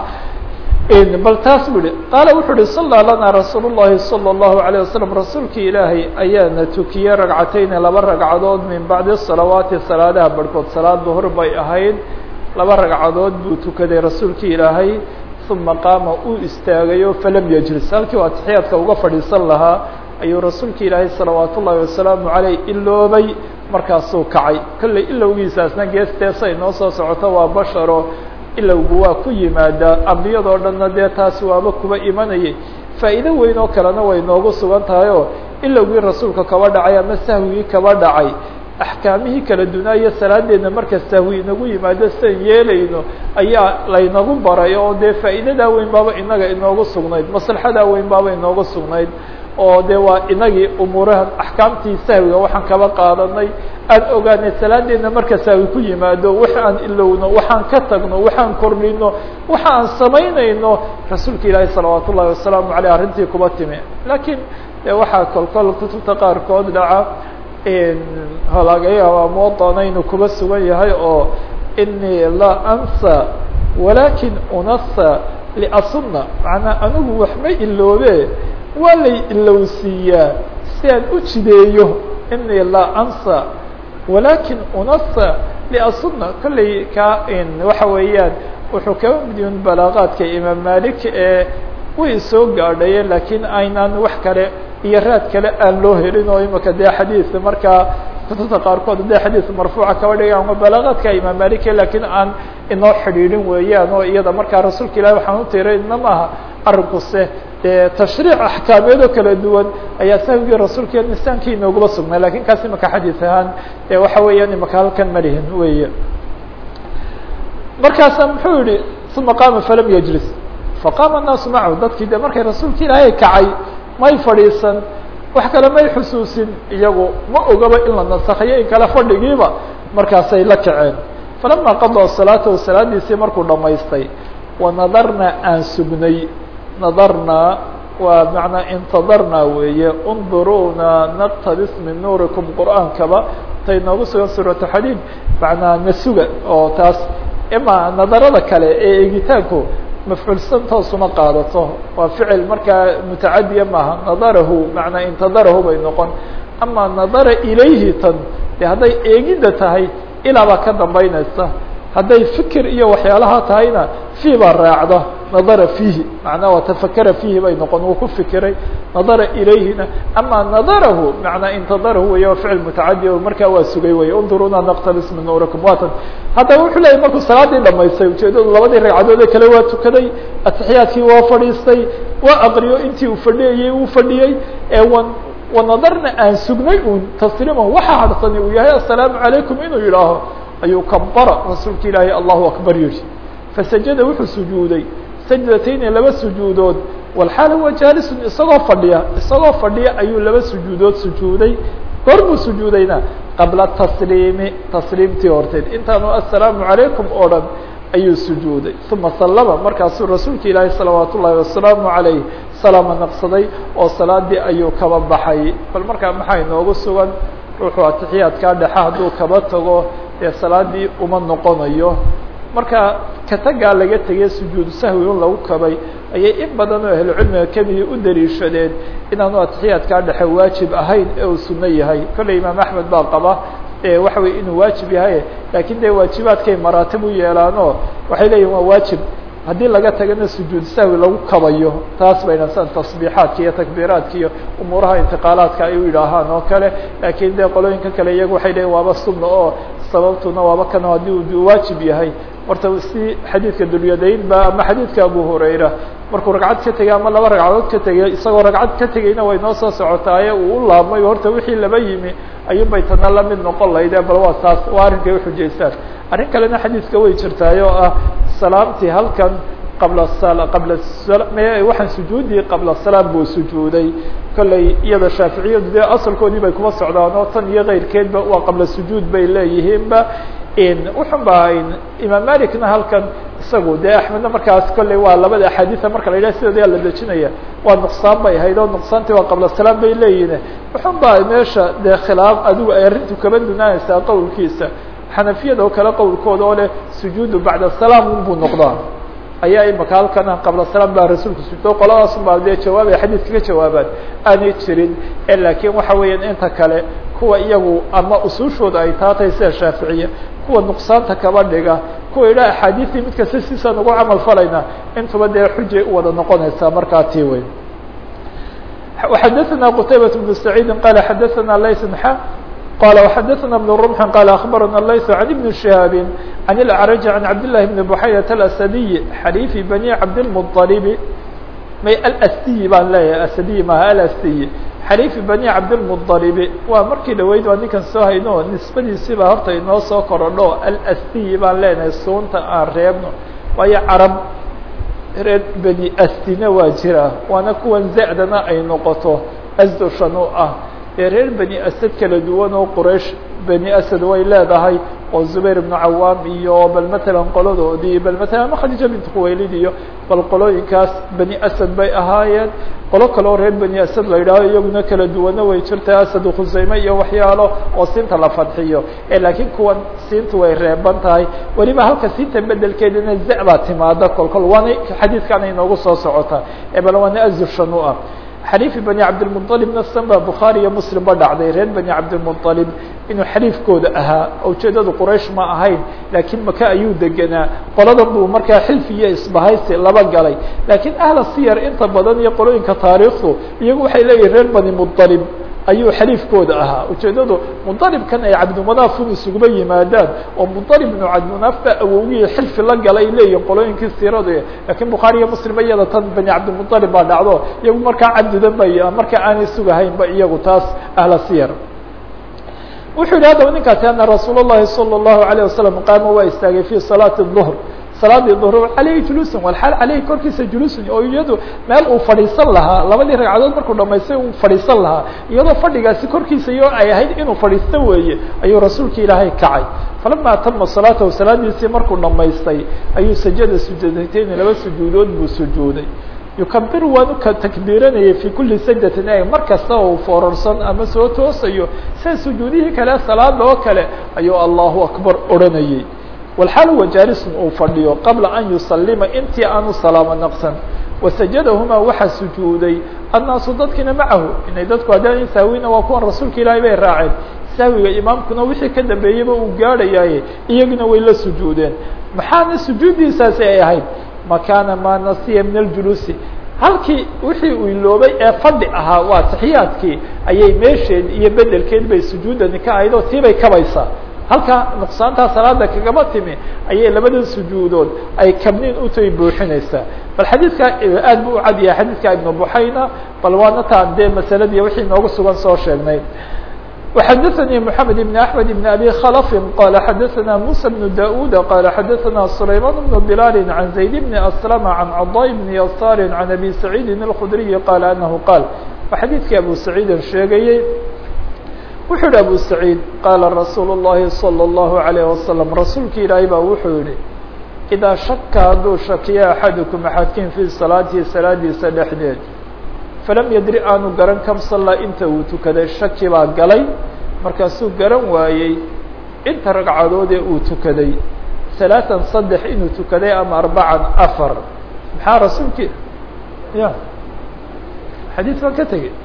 bal taas bu ihi qaala wuxuu uhi sallaa lana rasuul الlahi salى الlahu عalيه wasalam rasuulkii ilaahay ayaana tukiyey ragcatayni laba ragcadood min bacdi salawaati salaadaha barhkood salaad duhur bay ahayd laba ragcadood buu tukaday rasuulkii ilaahay uma qaama uu istaagayo falam yajlis halkii u atixiyaadka uga fadhiisan lahaa ayuu rasuulka ilaahay salawaat ullaahi wasalaamu caleyh iloobay markaasuu kacay kolley ilowgiisaasna geesteesa inoo soo socoto waa basharo ilowgu waa ku yimaadaa ambiyadoo dhanna dee taasi waaba kuba imanayay faa'iido weyn oo kalena way noogu sugan tahay oo ilowgii rasuulka kaba dhacay ama sahwigii kaba dhacay axkaamihii kala dunaayo salaadeedna marka sahwi inagu yimaado sidan yeelayno ayaa laynagu baray oo dee faa'iidadaa weyn baaba inaga inoogu sugnayd maslaxadaa weyn baaba inoogu sugnayd oo de waa inagii umuurahan axkaamtii sahwiga waxaan kaba qaadanay aan ogaanay salaadeedna marka sahwi ku yimaado wax aan ilowno waxaan ka tagno waxaan kordhino waxa aan samaynayno rasuulka ilaahi salawaat ullahi wasalaamu aleyh arrintii kuba timi lakiin de waxaa kolkol kutubta qaarkood dhaca laga yaaba muwaطana inuu kuba sugan yahay oo inii laa ansa walakin unasa liasuna macnaa anigu waxma iloobe waa lay ilowsiiyaa si aan u jideeyo inii laa ansa walakin unasa liasuna kolley ka waxa weeyaan wuxuu kaba midyun balaaqaadka imaam malik ee way soo gaadhayeen lakiin aynaan wax kale iyo raad kale aan loo helin oo imika dee xadiis markaa kutubta qaarkood dee xadiis marfuuca kaba dhigaan ama balaaqaadka imaam malike lakiin aan inoo xidhiidhin weeyaan oo iyada markaa rasuulka ilahi waxaan u tiray ina maaha arrinkuse dee tashriic axkaameedoo kala duwan ayaa sahwigii rasuulka nisaankii inoogula sugnay lakin kaas imaka xadiis ahaan e waxa weeyaan imaka halkan malihin weeye markaasa muxuu yihi uma qaama falam yajlis faqaama الnaasu macahu dadkii de markay rasuulka ilaahay kacay may fadhiisan wax kale may xusuusin iyagu ma ogaba in la nasakhayo in kale fadhigiiba markaasay la kaceen falama qadaa salaatahu salaadiisii markuu dhamaystay wanadarna aan sugnay nadarnaa waa manaa intadarnaa weeye unduruuna naqtabis min nuurikum qur'aankaba tay noogu sugan suuratu xadiid manaa nasuga oo taas ima nadarada kale ee egitaanku mafcuulsan toosuma qaadato waa ficil markaa mutacadiya maaha nadarahu manaa intadarahu bay noqon ama nadara ilayhi tan de hadday eegidda tahay ilaa baa ka dambaynaysa hadday fikir iyo waxyaalaha tahayna fii baa raacda nadara fiihi macnaa waa tafakara fiihi bay noqon wuu ku fikiray nadara ilayhina ama nadarahu manaa intadarahu wey waa ficil mutacadi markaa waa sugay wey unduruna naqtabis min nuurikum watan haddaba wuxuu leeyay markuu salaadii dhamaystay ujeedadu labadii ragcadoode kale waa tukaday atixiyaadkii waa fadhiistay waa aqriyo intii uu fadhiyayey uu fadhiyey ee wan wanadarna aan sugnay un tasliiman waxaa harhsani uu yahay assalaamu calaykum inuu yidhaaho ayuu kabara rasuulka ilaahay allahu akbar yihi fasajada wuxuu sujuuday sajdatayni laba sujuudood walxaal huwa jaalisun isagoo fadhiya isagoo fadhiya ayuu laba sujuudood sujuuday goor buu sujuudayna qabla tasliimi tasliimtii horteed intaanu assalaamu calaykum oo dhan ayuu sujuuday uma sallama markaasuu rasuulka ilaahay salawaat ullaahi wasalaamu calayh salaama naqsaday oo salaadii ayuu kaba baxay bal markaa maxaa inoogu sugan ruuxuu atixiyaadkaa dhexe hadduu kaba tago dee salaadii uma noqonayo marka katagaa laga tegay sujuudu sahwi un lagu kabay ayay in badan oo ahlucilmiga kamidi u daliishadeen inaanu atixiyaadkaa dhexe waajib ahayn ee uu suno yahay kolley imaam axmed baa qaba waxa wey inuu waajib yahay lakin de waajibaadkay maraatib u yeelaano waxay leeyihin waa waajib haddii laga tagana sujuud sahwi lagu kabayo taas bayna san tasbiixaadka iyo takbiiraadka iyo umuuraha intiqaalaadka ay u yidhaahaan oo kale lakin de qolooyinka kale iyagu waxay leeyihin waaba sunna oo sababtuna waaba kan haddii uu waajib yahay horta si xadiidka dulyadayn ba ama xadiidka abu hurayra markuu ragcad ka tegay ama laba ragcadood ka tegay isagoo ragcad ka tegayna way noo soo socotaaye uu u laabmay horta wixii laba yimi ayuun bay tana lamid noqon lahayde bal waa taas waa arrinkay uxujaystaan arrin kalena xadiidka way jirtaay oo ah salaamtii halkan qabla qabla waxaan sujuudii qabla salaam buu sujuuday kolley iyada shaaficiyadu dee asalkoodii bay kuma socdaan oo tan iyo keyrkeedba waa qabla sujuud bay leeyihiinba wuxun ba imaam malikna halkan isagu de axmedna markaas kolley waa labada axaadiia marka la yidhah sidoodyaa la dejinaya waa nuqsaan bay ahayd oo nuqsaantii waa qabla salaam bay leeyihin wuxun ba meesha dee khilaaf adigu ay arrintu kaba dunaanaysaa qowlkiisa xanafiyada oo kale qowlkooda oo leh sujuudu bacda salaam unbuu noqdaa ayaa imaka halkana qabla salaam baa rasuulka sujuudo qoladaas baa dee jawaabay xadiidka ka jawaabaan aanay jirin lakin waxa weeyaan inta kale kuwa iyagu ama usuushooda ay taatay sida shaaficiya kuwa nuqsaanta kaba dhiga kuwa idha axaadiistii mid kasta siisaan ugu camal falayna intuba dee xujay u wada noqonaysaa markaa tii wey xadaثna qtaybaة بن سacيidi qala xadaثna lays xa qala وxadaثna بن رمح qala aخbarana lays عan iبn شihاab عan الأعرج عan cabd للahi بn بحayة الأسadiي xaliifi bني cabdالمطلب may alsdiyi baan leeyahay asadiyi maha alsdiyi xaliifi bani cabdilmuطalibi waa markii dhaweyd waa ninkan soo hayno nisbadiisiibaa horta inoo soo korodho alsdiyi baan leenahay suunta aan reebno waayo carab reer beni asdina waa jira waana kuwan zacdana ay noqoto asdoshan u ah ee reer beni asad kala duwan oo quraysh beni asad way leedahay oo zubayr ibnu cawaam iyo bal matalan qoladoodii bal matalan ama khadiija bint khuwaylid iyo bal qolooyinkaas beni asad bay ahaayeen qolo kale oo reer beni asad la yidhaaho iyaguna kala duwana way jirta asad khusayme iyo waxyaalo oo siinta la fadxiyo laakiin kuwan siintu way reeban tahay weliba halka siinta bedelkeedana za baa timaada kol kol waana xadiidkaana inoogu soo socota bal waana azushan u ah xaliifi bani cabdilmuطalibna san baa bukhaari iyo muslim ba dhacday reer bani cabdilmuطalib inuu xaliifkooda ahaa ujeedadu quraysh ma ahayn laakiin maka ayuu degenaa qoladan buu markaa xilfi iyo isbahaysi laba galay laakiin ahla siyar inta badan iyo qolooyinka taariikhdu iyagu waxay leeyihin reer bani muطalib ayuu xaliifkooda ahaa ujeedadu muطalibkan ay cabdimunaafun isuguba yimaadaan oo muطalib ibnu cabdimunaaf baa awowgii xilfi la galay leeyihin qolooyinkii siiradu lakiin bukhaari iyo muslim iyada tan bani cabdimuطalib baa dhacdo iyagu markaa cabdidan bay markaa aanay sugahaynba iyagu taas ahla siyar wuxuu yihi haddaba ninkaasi ana rasuul الlahi salى الlahu عalيه wasalam qaama waa istaagay fi salaati الظhr salaadii duhr aleyhi juluusun walxaal aleyhi korkiisa juluusun oo iyadu meel uu fadhiisan lahaa labadii ragcadood markuu dhamaystay uu fadhiisan lahaa iyadoo fadhigaasi korkiisa iyo ay ahayd inuu fadhiisto weeye ayuu rasuulka ilaahay kacay falama atama salaatahu salaadiisii markuu dhamaystay ayuu sajada sujuudatayni laba sujuudood buu sujuuday yukabiru waanu ka takbiiranayay fi kuli sajdatin e mar kasta uu foorarsan ama soo toosayo sida sujuudihii kale salaada oo kale ayuu allahu akbar odhanayay walxaal huwa jaalisun uu fadhiyo qabla an yusalima intii aanu salaamo naqsan wasajadahumaa waxaa sujuuday annaasu dadkiina macahu inay dadku haddaan saawina waa kuwan rasuulka ilaahay bay raaceen sahwiga imaamkuna wixii ka dambeeyeyba uu gaadhayaaye iyaguna way la sujuudeen maxaana sujuuddiisaasi ay ahayd makaana maa nasiya min aljuluusi halkii wixii uu iloobay ee fadhi ahaa waa taxiyaadkii ayay meesheed iyo bedelkeed bay sujuudani ka ahayd oo tii bay kabaysaa halka nuqsaantaa salaada kagama timi ayay labadan sujuudood ay kabniin utay buuxinaysaa bal xadiidka aad bu u cad yahay xadiidka ibnu buxayna bal waana taan dee masaladii wixii noogu sugan soo sheegnay وxadثnي محamed بن أحmed بن أbي khلف qال xadثna موسى بن داود qال xadثna سليمان بن بلال عن زيد بن أسلم عن cضاء بن يسار عن أbي سعيد الخdري qال أنه qال wa xadiidkii أbو سعيid sheegayey wuxuu yihi أbو سعيid qاla رasuul الlahi صلى الله عليه وسلم rasuulki ilaahay ba wuxuu yihi إdaa shaka hadduu shakiya أxadكم أxadkin fي صaلاaتihi salaadiisa dhexdeed falam yadri aanu garan kam sallaa inta uu tukaday shaki baa galay markaasuu garan waayey inta ragcadoodee uu tukaday salaatan saddex inuu tukaday ama arbacan afar maxaa rasuulki ya xadiid baan ka tegey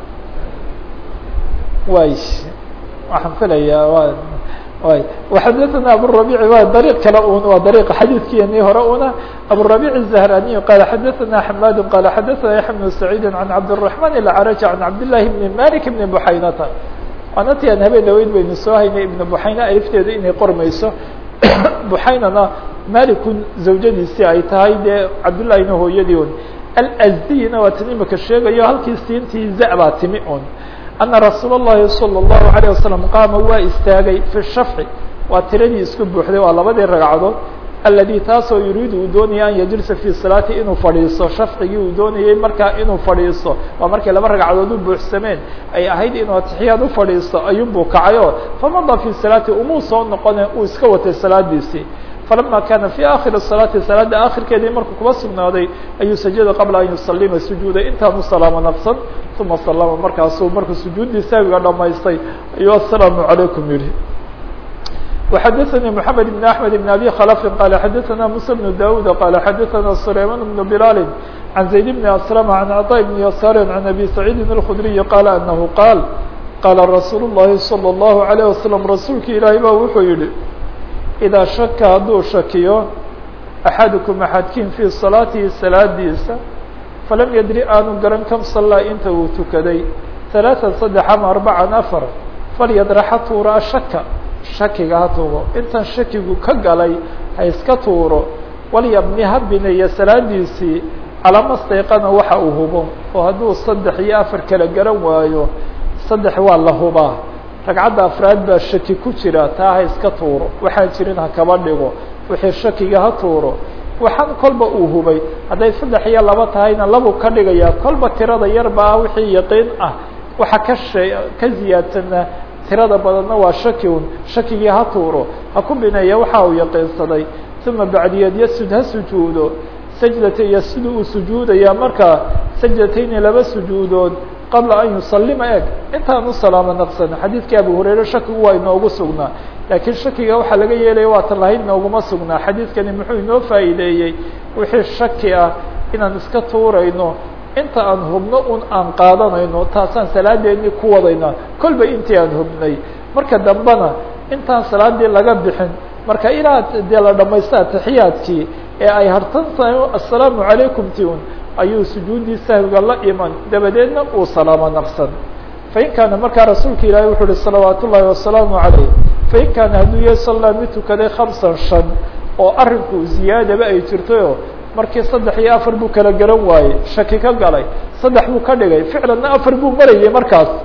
way waxaan filayaa wa way وxadثna abالربيع wa dريق kale un waa dريق xadيثkiini hore una abالربيع الزهراني qال xadثna حماد qال xadثna يحيى بن سعيد عن عبدالرحمن العرج عن عبداللahi بن مالك بن بحaynata waana ti aan habeen dhaweyd baynu soo haynay iبن بحayna alifteedu inay qormayso بحaynana malikun zawjadiisii ay tahay dee cabdاللahina hooyadii un alأzdiyna waa tan imika sheegayo halkii siintii za baa timi un أنa رasuul الlahi صلى الlaهu عليه وسلم qaama waa istaagay في الshafci waa tiradii isku buuxday waa labadii ragcadood aladي taasoo yuriidu uu doonaya an yajlisa fي salaati inuu fadhiiso shafcigii uu doonayey markaa inuu fadhiiso waa markay laba ragcadood u buuxsameen ay ahayd inuu atixiyaad u fadhiisto ayuunbuu kacayo famada fي salaati umuu soo noqone uu iska watay salaadiisii falama kana fi akhiri salaati salaada akhirkeedii markuu kuba sugnaaday ayuu sajada qabla an yusalima sujuuday intaanu salaamo naqsan uma salama markaasuu markuu sujuuddii saawiga dhamaystay ayuu aلsalaamu عalaykum yihi وxadثnي محamed بن أحmed بن أbي khلف qال xadثna موسى بن داود qال xadثna سليمان بن بلال عن زيد بن أسلم عن عطاء بن يسار عن أbي سعيد الخdري qال أنه qاal qاla رasuul الlahi صلى الله عليه وسلم rasuulki ilaahay ba wuxuu yihi إdaa shaka hadduu shakiyo أxadكم أxadkin fي صaلاatihi salaadiisa falam yadri aanu garan kam صalaa inta uu tukaday ثaلaaثa saddex ama arbacan afar falyadraxa tuuraa shaka shakiga ha tuuro intan shakigu ka galay ha iska tuuro walyabni ha bineeya salaadiisii calama stayqana waxa uu hubo oo hadduu saddex iyo afar kala garan waayo saddex waa la hubaa ragcadda afraad baa shaki ku jira taa ha iska tuuro waxaan jirin ha kaba dhigo wixii shakiga ha tuuro waxaan kolba uu hubay hadday saddex iyo laba tahayna labuu ka dhigayaa kolba tirada yarbaa wixii yaqiin ah waxa ka shee ka ziyaadsanaa tirada badanna waa shaki un shakigii ha tuuro ha ku bineeya waxa uu yaqiinsaday uma bacdiyeed yasud ha sujuudo sajdata iyo siduu uu sujuudayaa markaa sajdatayni laba sujuudood qabla an yusalima eg intaan u salaamo naqsan xadiidkii abu hurayre shakigu waa inoogu sugnaa laakiin shakiga waxaa laga yeelaya waatan lahayd nooguma sugnaa xadiidkani muxuu inoo faa'iideeyey wixii shaki ah inaan iska tuurayno inta aan hubno un aan qaadanayno taasaan salaadeennii ku wadayna kolba intii aan hubnay marka dambena intaan salaadii laga bixin marka ilaa dee la dhamaysto atixiyaadkii ee ay hartan tahay assalaamu calaykum ti un ayuu sujuuddii sahwiga la iman dabadeedna uu salaamo naqsan fain kaana markaa rasuulka ilaahay wuxuu uhi salawaat ullaahi wasalaamu calayh fain kaana hadduu yahay sallaa mid tukaday khamsan shan oo arrinku ziyaadaba ay jirtayoo markii saddex iyo afar buu kala garan waayey shaki ka galay saddex buu ka dhigay ficlanna afar buu marayay markaas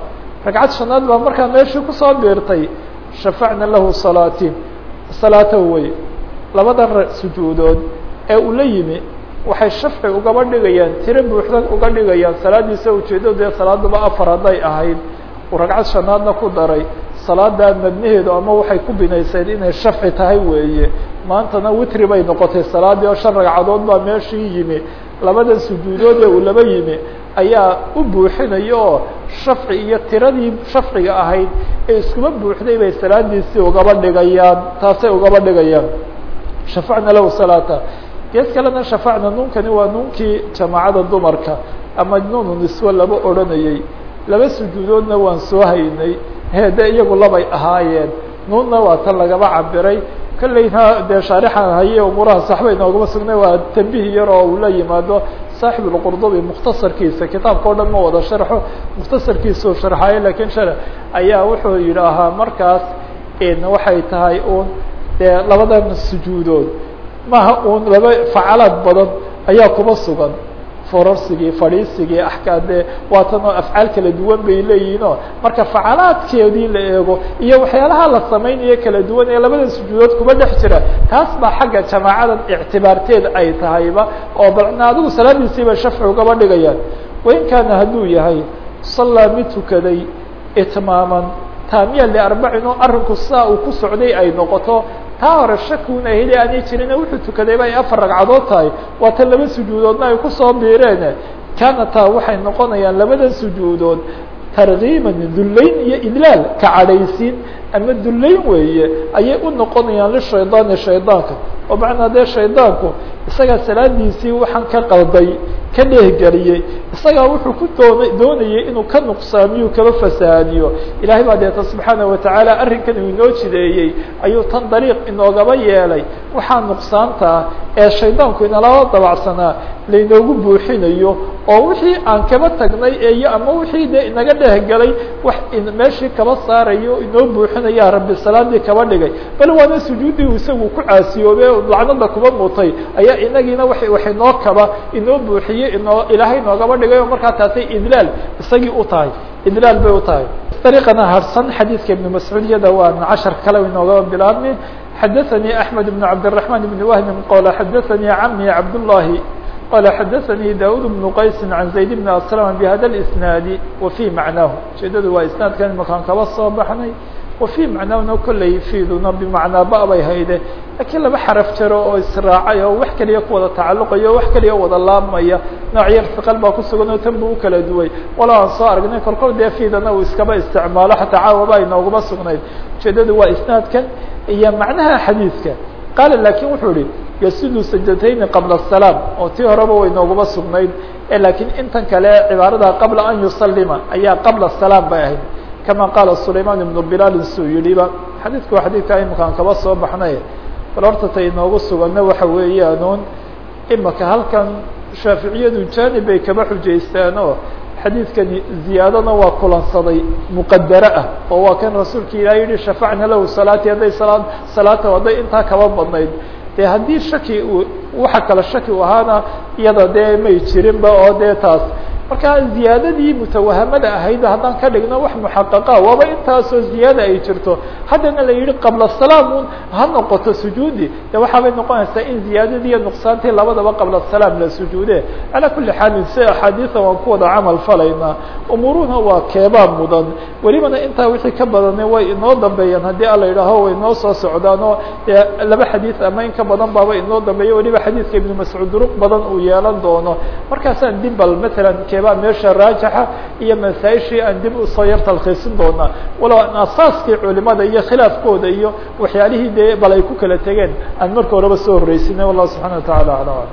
ragcad shanaad baa markaa meeshii kusoo biirtay shafacna lahu salaatin salaata wey labadan sujuudood ee uu la yimi waxay shafci ugaba dhigayaan tiro buuxda uga dhigayaan salaadiisa ujeeddadu dee salaaduba afar hadday ahayd uu ragcad shanaadna ku daray salaadaa mabnaheedu ama waxay ku binayseen inay shafci tahay weeye maantana witri bay noqotay salaadii oo shan ragcadood baa meeshii yimi labadan sujuudood ee uu laba yimi ayaa u buuxinaya oo shafci iyo tiradii shafciga ahayd ee iskuma buuxday bay salaadiisii ugaba dhigayaan taasay ugaba dhigayaan shafacna lahu salaata gees kalena shafacna nuunkani waa nuunkii jamaacada dumarka ama nuunu niswe laba odhanayey laba sujuudoodna waan soo haynay hede iyagu labay ahaayeen nuunna waa tan lagaba cabiray kolleyna dee shaarixan haye umuuraha saxba inoogama sugnay waa tambih yar oo uu la yimaado saaxib lqurdubi mukhtasarkiisa kitaabka o dhan ma wada sharxo mukhtasarkiisau sharxaayo lakin shar ayaa wuxuu yidhaahaa markaas waxay tahay un dee labadan sujuudood maha un laba facalaad badan ayaa kuma sugan forarsigii fadhiisigii axkaade waatanoo afcaal kala duwan bay leeyihiinoo marka facalaadkeedii la eego iyo waxyaalaha la samaynayo kala duwan ee labada sujuudood kuma dhex jira taas baa xagga jamaacadan ictibaarteed ay tahayba oo balna adigu salaadiisiiba shafci ugaba dhigayaan wain kaana hadduu yahay sallaa mid tukaday itmaaman taamiya liarbacin oo arrinku saa uu ku socday ay noqoto taa hore shakuna heli aanay jirin wuxuu tukadayba ay afar ragcadood tahay waa tan laba sujuudoodna ay kusoo biireen kaana taa waxay noqonayaan labadan sujuudood targiiban dullayn iyo idlaal ka cadhaysiin ama dullayn weeye ayay u noqonayaan lishaydaani shaydaanka oo macnaa dee shaydaanku isagaa salaadiisii waxaan ka qalday ka dheehgeliyey isagaa wuxuu ku doona doonayay inuu ka nuqsaamiyo kaba fasahaadiyo ilaahay baa deeta subxaana watacaala arrinkan uu inoo jideeyey ayuu tan dariiq inoogaba yeelay waxaa nuqsaantaa ee shaydaanku inalaba dabacsanaa lainoogu buuxinayo oo wixii aan kaba tagnay eyo ama wixii dee inaga dhehgelay wax meeshii kaba saarayo inoo buuxinaya rabbi salaadii kaba dhigay bal waana sujuuddii uu isagu ku caasiyoobe lacnada kuba mutay ayaa inagiina wa wax inoo kaba inoo buuxiyey inoo ilaahay inoogaba dhigay oo markaa taasay idlaal isagii u tahay idlaal bay u tahay dariiqana harsan xadiidka ibnu mascuud iyada waa cashar kale inoogaba bilaabmi xadaثnي أحmed بن cabdالرحمن بن وهب qala xadaثnي cmي cabdاللahi qala xadaثnي daud بن qays عan زayd بن aسلم بhada الإsناad وفي macnaahu ujeedadu waa isnaadkan imakaan kaba soo baxnay وفي macnaahuna kolley fiiduna bimacnaa ba bay hayde lakiin laba xaraf jaro oo israacay oo wax keliya ku wada tacaluqaya o wax keliya wada laabmaya nooc yar siqal baa kusugan oo tan bu ukala duway walo aan soo aragnay kolkol dee fiidana uu iskaba isticmaalo xataa caawaba inooguma sugnayd ujeedadu waa isnaadkan iyo macnaha xadiidka qaala lakin wuxuu ihi yasudu sajdatayni qabla الsalaam oo tii horeba way nooguma sugnayd lakiin intan kale cibaarada qabla an yusalima ayaa qabla salaam bay ahayd kama qaala sulayman ibnu bilaal suu yihiba xadiidku waa xadiidka imakaan kaba soo baxnay bal horta ta inoogu suganna waxa weeyaanuun imaka halkan shaaficiyadu jaanib bay kaba xujaystaan oo xadiidkani ziyaadana waa kulansaday muqadare ah oo waa kan rasuulka ilaah yihi shafacna lahu salaati hadday salaa salaata hadday intaa kaba badnayd dee haddii shaki uu waxa kale shaki u ahaana iyada dee may jirinba oo dee taas marka ziyaadadii mutawahamada ahayd haddaan ka dhigno wax muxaqaqa waaba intaasoo ziyaada ay jirto haddana la yihi qabla salaam un ha noqoto sujuudi de waxaabay noqonaysaa in ziyaadadii iyo nuqsaantii labadaba qabla salaam la sujuude calaa kuli xaalin si axaadiisa waan ku wada camal falaynaa umuuruhuna waa keebaa mudan welibana intaa wixii ka badane way inoo dambeeyaan haddii ala yidhaaho way inoo soo socdaan oo dee laba xadiid ama in ka badan baaba inoo dambeeya weliba xadiidka ibnu mascuud duruq badan uu yeelan doono markaasaan dibal matalan keebaa meesha raajixa iyo masaaishii aan dib usoo yar talkhiisin doonaa walow aan asaaskii culimada iyo khilaafkooda iyo waxyaalihii dee bal ay ku kala tegeen aan marka horeba soo horreysinay wallahu subxana watacala ala alam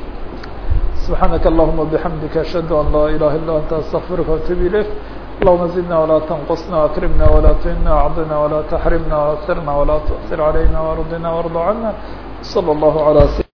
subxaanaka allahuma bixamdika ashhadu an laa ilaha illa anta astaqfiruka waatuub ilayk اللهم زدنا ولا تنقصنا أكرمنا ولا تهنا أعضنا ولا تحرمنا وأثرنا ولا تؤثر علينا وارضنا وارض عنا صلى الله على سيدنا